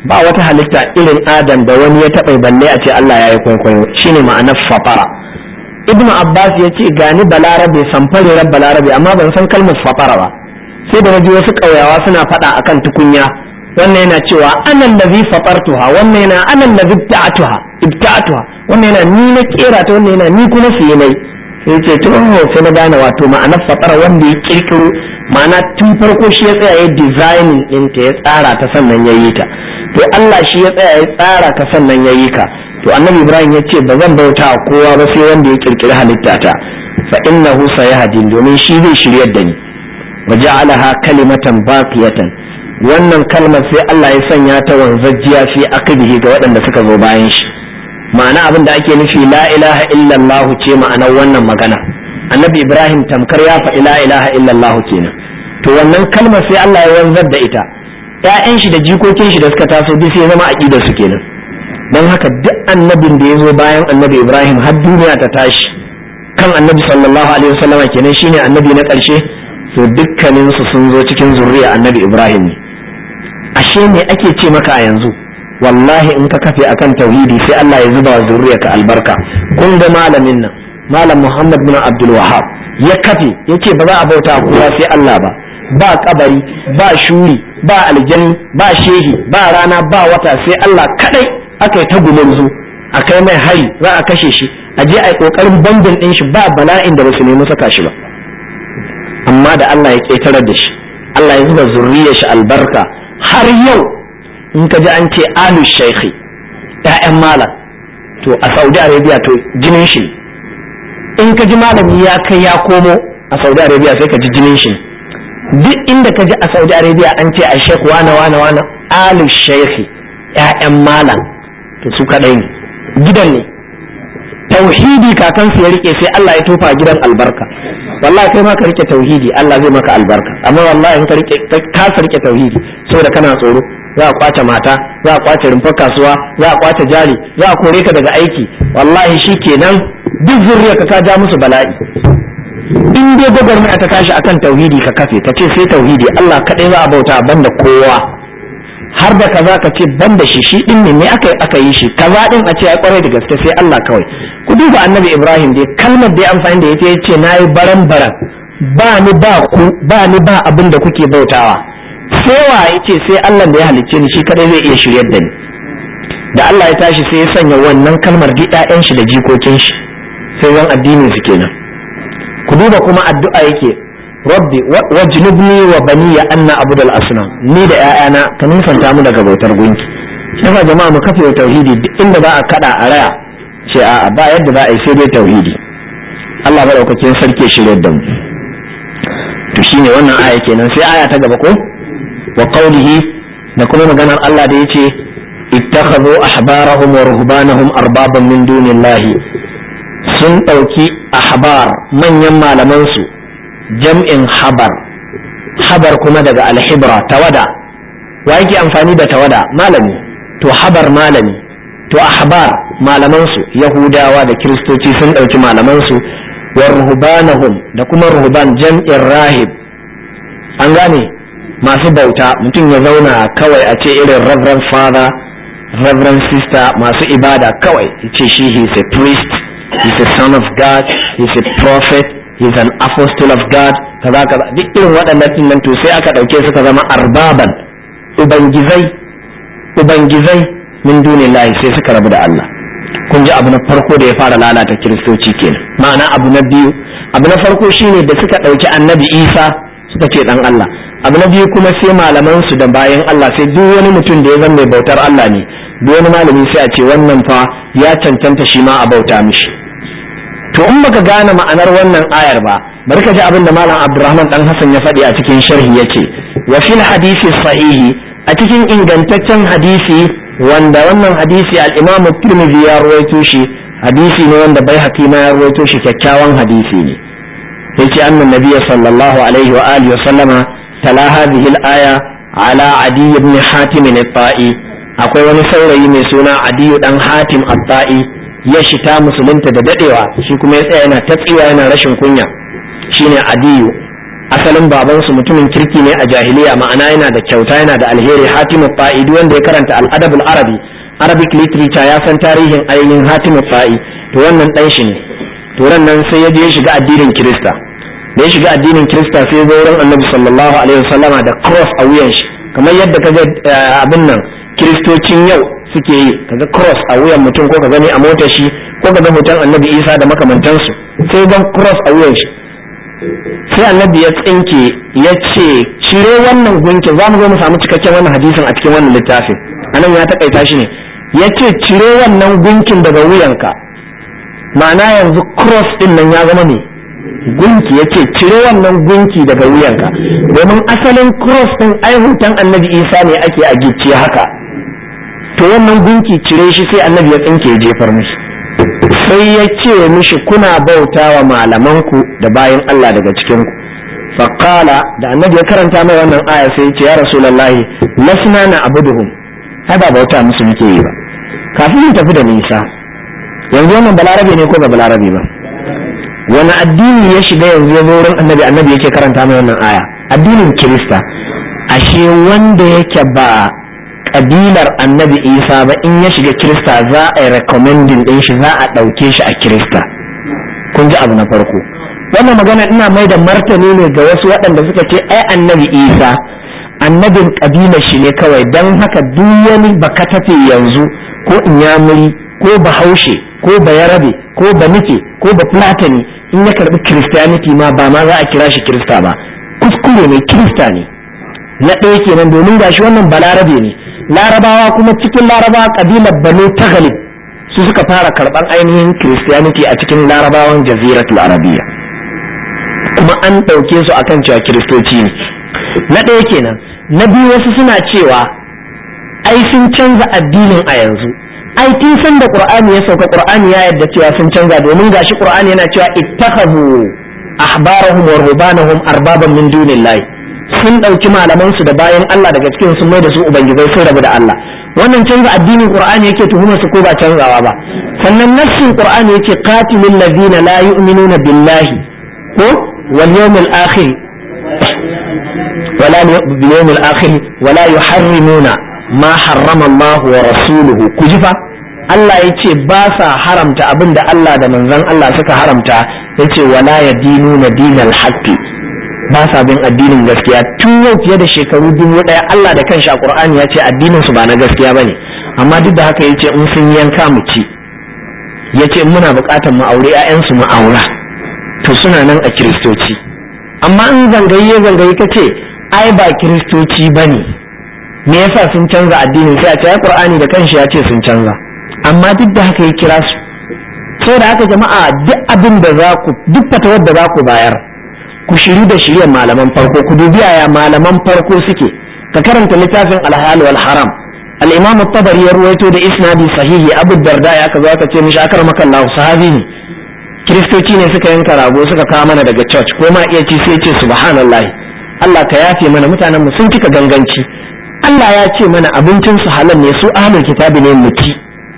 ba wata halitta irin adam da wani ya taɓa balle a ce Allah ya yi kwaikwayo shine ma'anar fatara ibn abbas ya ce gani balarabe samfarerar balarabe amma ban san kalmar fatara ba sai da naji wasu ƙauyawa suna faɗa akan tukunya wannan yana cewa anan ladhi fatartuha wannan yana anan ladhi ibta'atuha ibta'atuha wannan yana ni na kera ta wannan yana ni kuma siye nai sai ce to sai na gane wato ma'anar fatara wanda ya kirkiro ma'ana tun farko shi ya tsaya ya designing ɗinta ya tsara ta sannan ya yi ta to Allah shi ya tsaya ya tsara ka sannan ya yi ka to annabi ibrahim ya ce ba zan bauta a kowa ba sai wanda ya kirkiri halitta ta fa innahu sayahdin domin shi zai shiryar da ni wa ja'alaha kalimatan baqiyatan wannan kalmar sai Allah ya sanya ta wanzajjiya fi aqibihi ga waɗanda suka zo bayan shi ma'ana abin da ake nufi la ilaha illallah ce ma'anar wannan magana annabi ibrahim tamkar ya faɗi la ilaha illallah kenan to wannan kalmar sai Allah ya wanzar da ita ƴaƴan shi da jikokin shi da suka taso duk sai zama aqidar su kenan don haka duk annabin da ya zo bayan annabi ibrahim har duniya ta tashi kan annabi sallallahu alaihi wasallam kenan shine annabi na ƙarshe to dukkanin su sun zo cikin zuriya annabi ibrahim ne ashe me ake ce maka a yanzu wallahi in ka kafe akan tauhidi sai Allah ya zuba wa zuriyarka albarka kun ga malamin nan malam muhammad bin abdul wahab ya kafe yace ba za a bauta kowa sai Allah ba ba kabari ba shuri ba aljani ba shehi ba rana ba wata sai Allah kadai aka yi ta gumurzu a kai mai hari za a kashe shi a je a yi kokarin bambin din shi ba bala'in da ba su nemi saka shi ba amma da Allah ya ƙetarar da shi Allah ya zuba zurriyar shi albarka har yau in ka ji an ce alu shaikhi ƴaƴan malam to a Saudi Arabia to jinin shi in ka ji malami ya kai ya komo a Saudi Arabia sai ka ji jinin shi duk inda ka ji a Saudi Arabia an ce a shekh wana wana wana alu shaikhi ƴaƴan malam to su kadai ne gidan ne tauhidi kakansu ya rike sai Allah ya tofa gidan albarka wallahi kai ma ka rike tauhidi Allah zai maka albarka amma wallahi in ka rike ka rike tauhidi saboda kana tsoro za a kwace mata za a kwace rumfar kasuwa za a kwace jari za a kore ka daga aiki wallahi shikenan duk zuriya ka ka ja musu bala'i in dai gwagwarmaya ta tashi akan tauhidi ka kafe ka ce sai tauhidi Allah kadai za a bauta banda kowa har da kaza ka ce ban da shi shi din ne me aka aka yi shi kaza din a ce ya kwarai da gaske sai Allah kawai ku duba annabi Ibrahim dai kalmar da ya amfani da ita yace nayi baran baran ba ni ba ku ba ni ba abin da kuke bautawa sai wa yace sai Allah da ya halicce ni shi kadai zai iya shiryar da ni da Allah ya tashi sai ya sanya wannan kalmar duk ƴaƴan shi da jikokin shi sai zan addinin su kenan ku duba kuma addu'a yake rabbi wajnubni wa baniya anna abudal asnam ni da ƴaƴana ka nisanta mu daga bautar gunki yasa jama'a mu kafe tauhidi duk inda za a kada a raya ce a ba yadda za a yi sai dai tauhidi Allah madaukakin sarki shirye da mu to shine wannan aya kenan sai aya ta gaba ko wa qawlihi da kuma maganar Allah da yace ittakhadhu ahbarahum wa ruhbanahum arbaban min dunillahi sun ɗauki ahbar manyan malamansu jam'in habar habar kuma daga alhibra tawada wa yake amfani da tawada malami to habar malami to ahbar malamansu yahudawa da kiristoci sun ɗauki malamansu wa ruhbanahum da kuma ruhban jam'in rahib an gane masu bauta mutum ya zauna kawai a ce irin reverend father reverend sister masu ibada kawai ya ce shi he is a priest he is a son of god he is a prophet he is an apostle of god kaza kaza duk irin waɗannan din nan to sai aka ɗauke suka zama arbaban ubangizai ubangizai min dunillahi sai suka rabu da Allah kun ji abu na farko da ya fara lalata kiristoci kenan ma'ana abu na biyu abu na farko shine da suka ɗauki annabi isa suka ce dan Allah abu na biyu kuma sai malaman su da bayan Allah sai duk wani mutum da ya zama mai bautar Allah ne duk wani malami sai a ce wannan fa ya cancanta shi ma a bauta mishi to in baka gane ma'anar wannan ayar ba bari ka ji abin da malam Abdulrahman dan Hassan ya faɗi a cikin sharhi yace wa fil hadisi sahihi a cikin ingantaccen hadisi wanda wannan hadisi al-Imam Tirmidhi ya rawaito shi hadisi ne wanda bai ma ya rawaito shi kyakkyawan hadisi ne yace annan nabiyyi sallallahu alaihi wa alihi wa sallama tala hadhihi al-aya ala adi ibn hatim al-ta'i akwai wani saurayi mai suna adi dan hatim al-ta'i ya shita musulunta da dadewa shi kuma ya tsaya yana ta tsiwa yana rashin kunya shine adiyu asalin babansu mutumin kirki ne a jahiliya ma'ana yana da kyauta yana da alheri hatimu fa'idi wanda ya karanta al'adabul arabi arabic literature ya san tarihin ainihin hatimu fa'i to wannan dan shi ne to nan sai ya je ya shiga addinin kirista da ya shiga addinin kirista sai ya zo wurin annabi sallallahu alaihi wasallama da cross a wuyan shi kamar yadda kaga abin nan kiristocin yau suke yi kaga cross a wuyan mutum ko ka gani a motar shi ko ka ga hoton annabi isa da makamantansu sai gan cross a wuyan shi sai annabi ya tsinke ya ce cire wannan gunkin za mu zo mu samu cikakken wannan hadisin a cikin wannan littafin anan ya takaita shi ne ya ce cire wannan gunkin daga wuyanka ma'ana yanzu cross din nan ya zama ne gunki ya ce cire wannan gunki daga wuyanka domin asalin cross din ai hoton annabi isa ne ake a gicciye haka to wannan gunki cire shi sai annabi ya tsinke ya jefar mishi sai ya ce mishi kuna bauta wa malamanku da bayan Allah daga cikinku faƙala da annabi ya karanta mai wannan aya sai ya ce ya rasulallahi lasna na abuduhum ai ba bauta musu muke yi ba kafin mu tafi da nisa yanzu wannan balarabe ne ko ba balarabe ba wani addini ya shiga yanzu ya zo wurin annabi annabi yake karanta mai wannan aya addinin kirista ashe wanda yake ba kabilar annabi isa ba in ya shiga kirista za a yi recommending din shi za a ɗauke shi a kirista kun ji abu na farko wannan magana ina mai da martani ne ga wasu waɗanda suka ce ai annabi isa annabin kabilar shi ne kawai don haka duk wani bakatafe yanzu ko inyamuri ko bahaushe ko bayarabe ko banufe ko bafulatani in ya karbi christianity ma ba ma za a kira shi kirista ba kuskure ne kirista ne na ɗaya kenan domin gashi wannan balarabe ne larabawa kuma cikin larabawa kabilar banu taghalib su suka fara karban ainihin christianity a cikin larabawan jaziratul arabiya kuma an ɗauke su akan cewa kiristoci ne na ɗaya kenan na biyu wasu suna cewa ai sun canza addinin a yanzu ai tun san da qur'ani ya sauka qur'ani ya yadda cewa sun canza domin gashi qur'ani yana cewa ittakhadhu ahbarahum wa rubanahum arbaban min dunillahi sun ɗauki malamansu da bayan Allah daga cikin sun mai da su ubangizai sun rabu da Allah wannan canza addinin qur'ani yake tuhumar su ko ba canzawa ba sannan nassin qur'ani yake qatilul ladina la yu'minuna billahi ko wal yawmil akhir wala bil yawmil akhir wala yuharrimuna ma harrama Allah wa rasuluhu kujifa Allah ya ce ba sa haramta abin da Allah da manzon Allah suka haramta ya ce wala ya dinu na dinal haqqi ba sa bin addinin gaskiya tun yau fiye da shekaru dubu ɗaya Allah da kanshi a Qur'ani ya ce addinin su ba na gaskiya bane amma duk da haka yace in sun yanka mu ci yace muna buƙatar mu aure ƴaƴansu mu aura to suna nan a kiristoci amma in zangaye zangaye kace ai ba kiristoci bane me yasa sun canza addinin sai a ce ai Qur'ani da kanshi ya ce sun canza amma duk da haka ya kira su saboda haka jama'a duk abin da za ku duk fatawar da za ku bayar ku shiri da shirya malaman farko ku dubi yaya malaman farko suke ka karanta littafin alhal wal haram al-imam at-tabari ya ruwaito da isnadi sahihi abu darda ya kazo aka ce mishi akar makallahu sahabi ne kiristoci ne suka yanka rago suka kawo mana daga church ko ma iya ci sai ce subhanallahi Allah ka yafe mana mutanen mu sun cika ganganci Allah ya ce mana abincin su halal ne su ahlul kitabi ne mu ci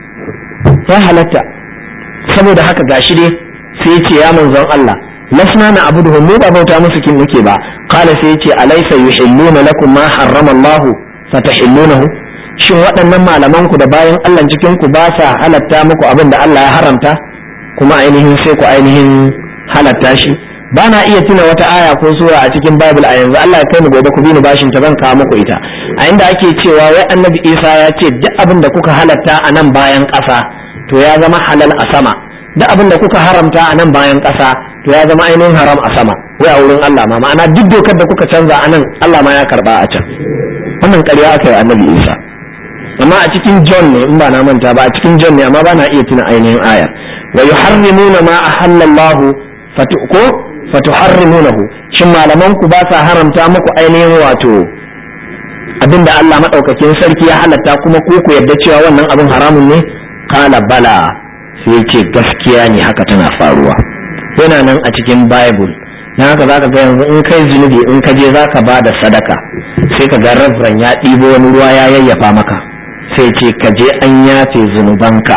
ya halatta saboda haka gashi dai sai ya ce ya manzon Allah lasna na abuduhum mu ba bauta musu kin muke ba qala sai yace alaysa yuhilluna lakum ma harrama Allah fatahillunahu shin waɗannan malaman ku da bayan Allah cikin ku ba sa halatta muku abin da Allah ya haramta kuma ainihin sai ku ainihin halatta shi ba na iya tuna wata aya ko sura a cikin Bible a yanzu Allah ya kai mu gobe ku bi ni bashin ta zan kawo muku ita a inda ake cewa wai Annabi Isa ya ce duk abin da kuka halatta a nan bayan ƙasa to ya zama halal a sama duk abin da kuka haramta a nan bayan ƙasa to ya zama ainihin haram a sama wai a wurin Allah ma ma'ana duk dokar da kuka canza a nan Allah ma ya karba a can wannan ƙarya aka yi annabi Isa amma a cikin John ne in ba na manta ba a cikin John ne amma ba na iya tuna ainihin ayar wa yuharrimuna ma ahallallahu ko fatuharrimunahu shin malaman ku ba sa haramta muku ainihin wato abinda Allah madaukakin sarki ya halatta kuma ku ku yarda cewa wannan abin haramun ne kala bala sai ce gaskiya ne haka tana faruwa yana nan a cikin bible na haka zaka ga yanzu in kai zunubi in ka je zaka ba da sadaka sai ka ga rabran ya ɗibo wani ruwa ya yayyafa maka sai ce ka je an yafe zunubanka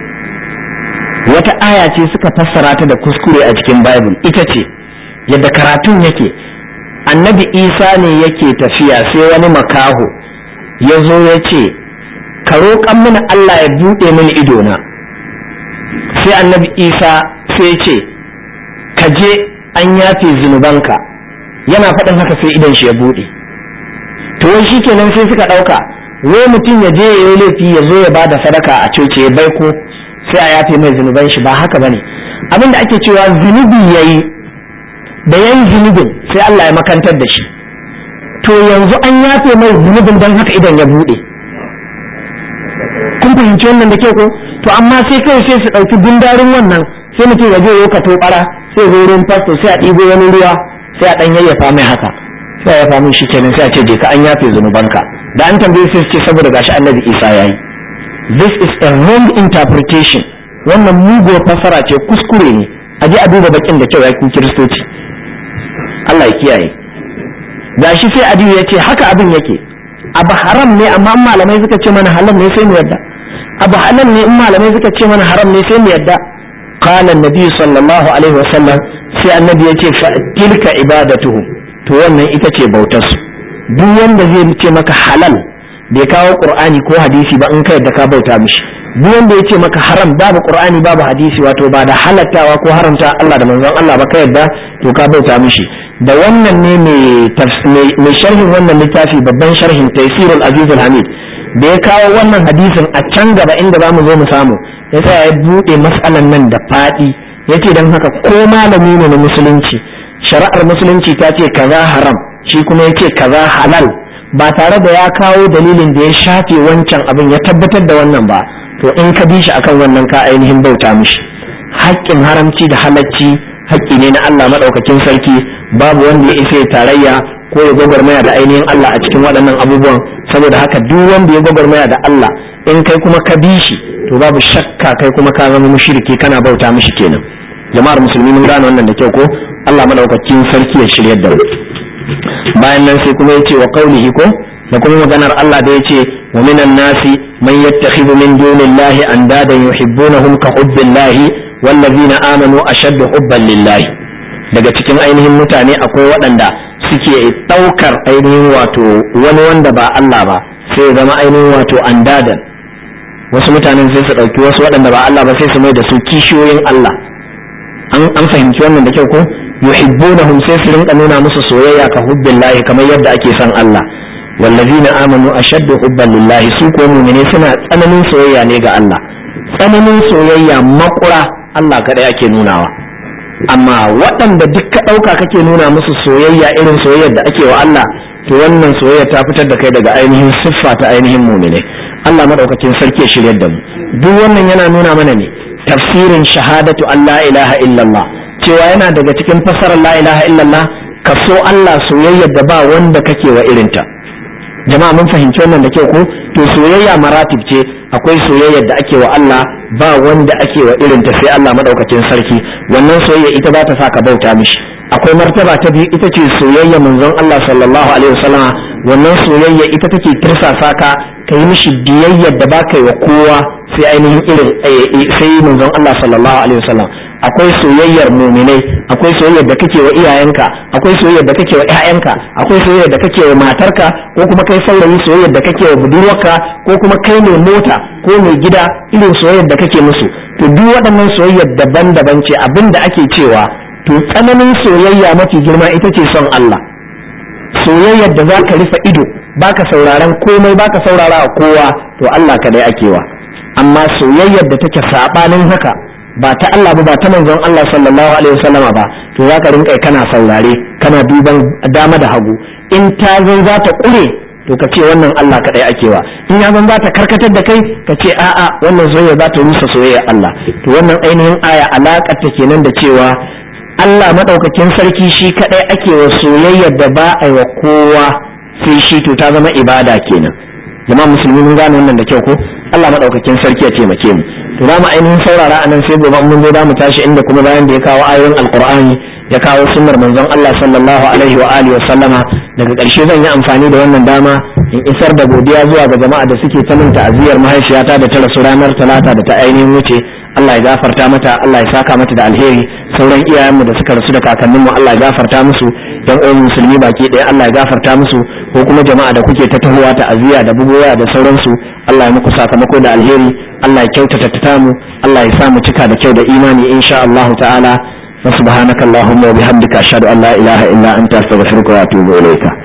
wata aya ce suka fassara ta da kuskure a cikin bible ita ce yadda karatun yake annabi isa ne yake tafiya sai wani makaho ya zo ya ce ka roƙan mini allah ya buɗe mini idona sai annabi isa sai ya ce ka je an yafe zunubanka yana faɗin haka sai idan shi ya buɗe to wai shi kenan sai suka ɗauka wai mutum ya je ya yi laifi ya zo ya ba da sadaka a coci ya baiko sai a yafe mai zunuban shi ba haka bane abin da ake cewa zunubi ya yi da yan zunubin sai Allah ya makantar da shi to yanzu an yafe mai zunubin don haka idan ya buɗe kun fahimci wannan da ke ko to amma sai kai sai su ɗauki gundarin wannan sai mutum ya je ya ka tobara sai zo wurin fasto sai a ɗibo wani ruwa sai a ɗan yayyafa mai haka sai ya famin shi kenan sai a ce je ka an yafe zunubanka da an tambaye sai su ce saboda gashi annabi isa yayi this is a wrong interpretation wannan muguwar fasara ce kuskure ne a ji a duba bakin da kyau ya ku kiristoci Allah ya kiyaye gashi sai adiyu ya ce haka abin yake abu haram ne amma in malamai suka ce mana halal ne sai mu yadda abu halal ne in malamai suka ce mana haram ne sai mu yadda qala annabi sallallahu alaihi wasallam sai annabi ya ce fa tilka ibadatuhum to wannan ita ce bautar su duk wanda zai ce maka halal bai kawo qur'ani ko hadisi ba in ka yadda ka bauta mishi duk wanda ya ce maka haram babu qur'ani babu hadisi wato ba da halattawa ko haramta Allah da manzon Allah ba ka yadda to ka bauta mishi da wannan ne mai sharhin wannan littafi babban sharhin taysirul aziz hamid da ya kawo wannan hadisin a can gaba inda za mu zo mu samu ya sa ya buɗe matsalan nan da faɗi ya ce don haka ko malami ne na musulunci shari'ar musulunci ta ce kaza haram shi kuma ya ce kaza halal ba tare da ya kawo dalilin da ya shafe wancan abin ya tabbatar da wannan ba to in ka bi shi akan wannan ka ainihin bauta mishi haƙƙin haramci da halacci haƙƙi ne na Allah maɗaukakin sarki babu wanda ya isa tarayya ko ya gwagwarmaya da ainihin Allah a cikin waɗannan abubuwan saboda haka duk wanda ya gwagwarmaya da Allah in kai kuma ka bi shi to babu shakka kai kuma ka zama mushriki kana bauta mishi kenan jama'ar musulmi mun gane wannan da kyau ko Allah maɗaukakin sarki ya shiryar da mu bayan nan sai kuma yace wa qaulihi ko da kuma maganar Allah da yace wa minan nasi man yattakhidhu min dunillahi andadan yuhibbunahum ka hubbillahi wallazina amanu ashaddu hubban lillahi daga cikin ainihin mutane akwai waɗanda suke ɗaukar ainihin wato wani wanda ba Allah ba sai ya zama ainihin wato andadan wasu mutanen sai su ɗauki wasu waɗanda ba Allah ba sai su mai da su kishiyoyin Allah an fahimci wannan da kyau ko yuhibbunahum sai su rinka nuna musu soyayya ka hubbillahi kamar yadda ake son Allah wallazina amanu ashaddu hubban lillahi su ko mu'mine suna tsananin soyayya ne ga Allah tsananin soyayya makura Allah kadai ake nunawa amma waɗanda duk ka ɗauka kake nuna musu soyayya irin soyayyar da ake wa Allah to wannan soyayya ta fitar da kai daga ainihin siffa ta ainihin mu'mine Allah madaukakin sarki ya shiryar da mu duk wannan yana nuna mana ne tafsirin shahadatu Allah ilaha illallah cewa yana daga cikin fasarar la ilaha illallah ka so Allah soyayyar da ba wanda kake wa irinta jama'a mun fahimci wannan da kyau ko to soyayya maratib ce akwai soyayyar da ake wa Allah ba wanda ake wa irinta sai Allah madaukakin sarki wannan soyayya ita ba ta sa ka bauta mishi akwai martaba ta biyu ita ce soyayya manzon Allah sallallahu alaihi wasallam wannan soyayya ita take tirsasa ka ka yi mishi biyayyar da ba ka yi wa kowa sai ainihin irin sai manzon Allah sallallahu alaihi wasallam akwai soyayyar muminai akwai soyayyar da kake wa iyayenka akwai soyayyar da kake wa ƴaƴanka akwai soyayyar da kake wa matarka ko kuma kai saurayi soyayyar da kake wa budurwarka ko kuma kai mai mota ko mai gida irin soyayyar da kake musu to duk waɗannan soyayyar daban-daban ce abin da ake cewa to tsananin soyayya mafi girma ita ce son Allah soyayyar da zaka rufe ido baka sauraron komai baka saurara kowa to Allah kadai akewa amma soyayyar da take sabanin haka ba ta Allah ba ba ta manzon Allah sallallahu alaihi wasallama ba to zaka rinka kana saurare kana duban dama da hagu in ta zan za ta kure to ka ce wannan Allah kadai akewa in ya zan za ta karkatar da kai ka ce a'a wannan soyayya za ta rusa soyayyar Allah to wannan ainihin aya alakar ta kenan da cewa Allah madaukakin sarki shi kadai ake wa soyayyar da ba a yi wa kowa sai shi to ta zama ibada kenan jama'a musulmi mun gane wannan da kyau ko Allah madaukakin sarki ya taimake mu to za mu ainihin saurara a nan sai gobe mun zo za mu tashi inda kuma bayan da ya kawo ayoyin alqur'ani ya kawo sunnar manzon Allah sallallahu alaihi wa alihi wa sallama daga ƙarshe zan yi amfani da wannan dama in isar da godiya zuwa ga jama'a da suke ta min ta'aziyar mahaifiyata da ta rasu ranar talata da ta ainihin wuce Allah ya gafarta mata Allah ya saka mata da alheri sauran iyayenmu da suka rasu da kakanninmu Allah ya gafarta musu dan uwan musulmi baki ɗaya Allah ya gafarta musu ko kuma jama'a da kuke ta tahowa ta aziya da bugowa da sauransu Allah ya muku sakamako da alheri Allah ya kyautata ta mu Allah ya sa mu cika da kyau da imani insha Allah ta'ala wa subhanaka allahumma wa bihamdika ashhadu an la ilaha illa anta astaghfiruka wa atubu ilayka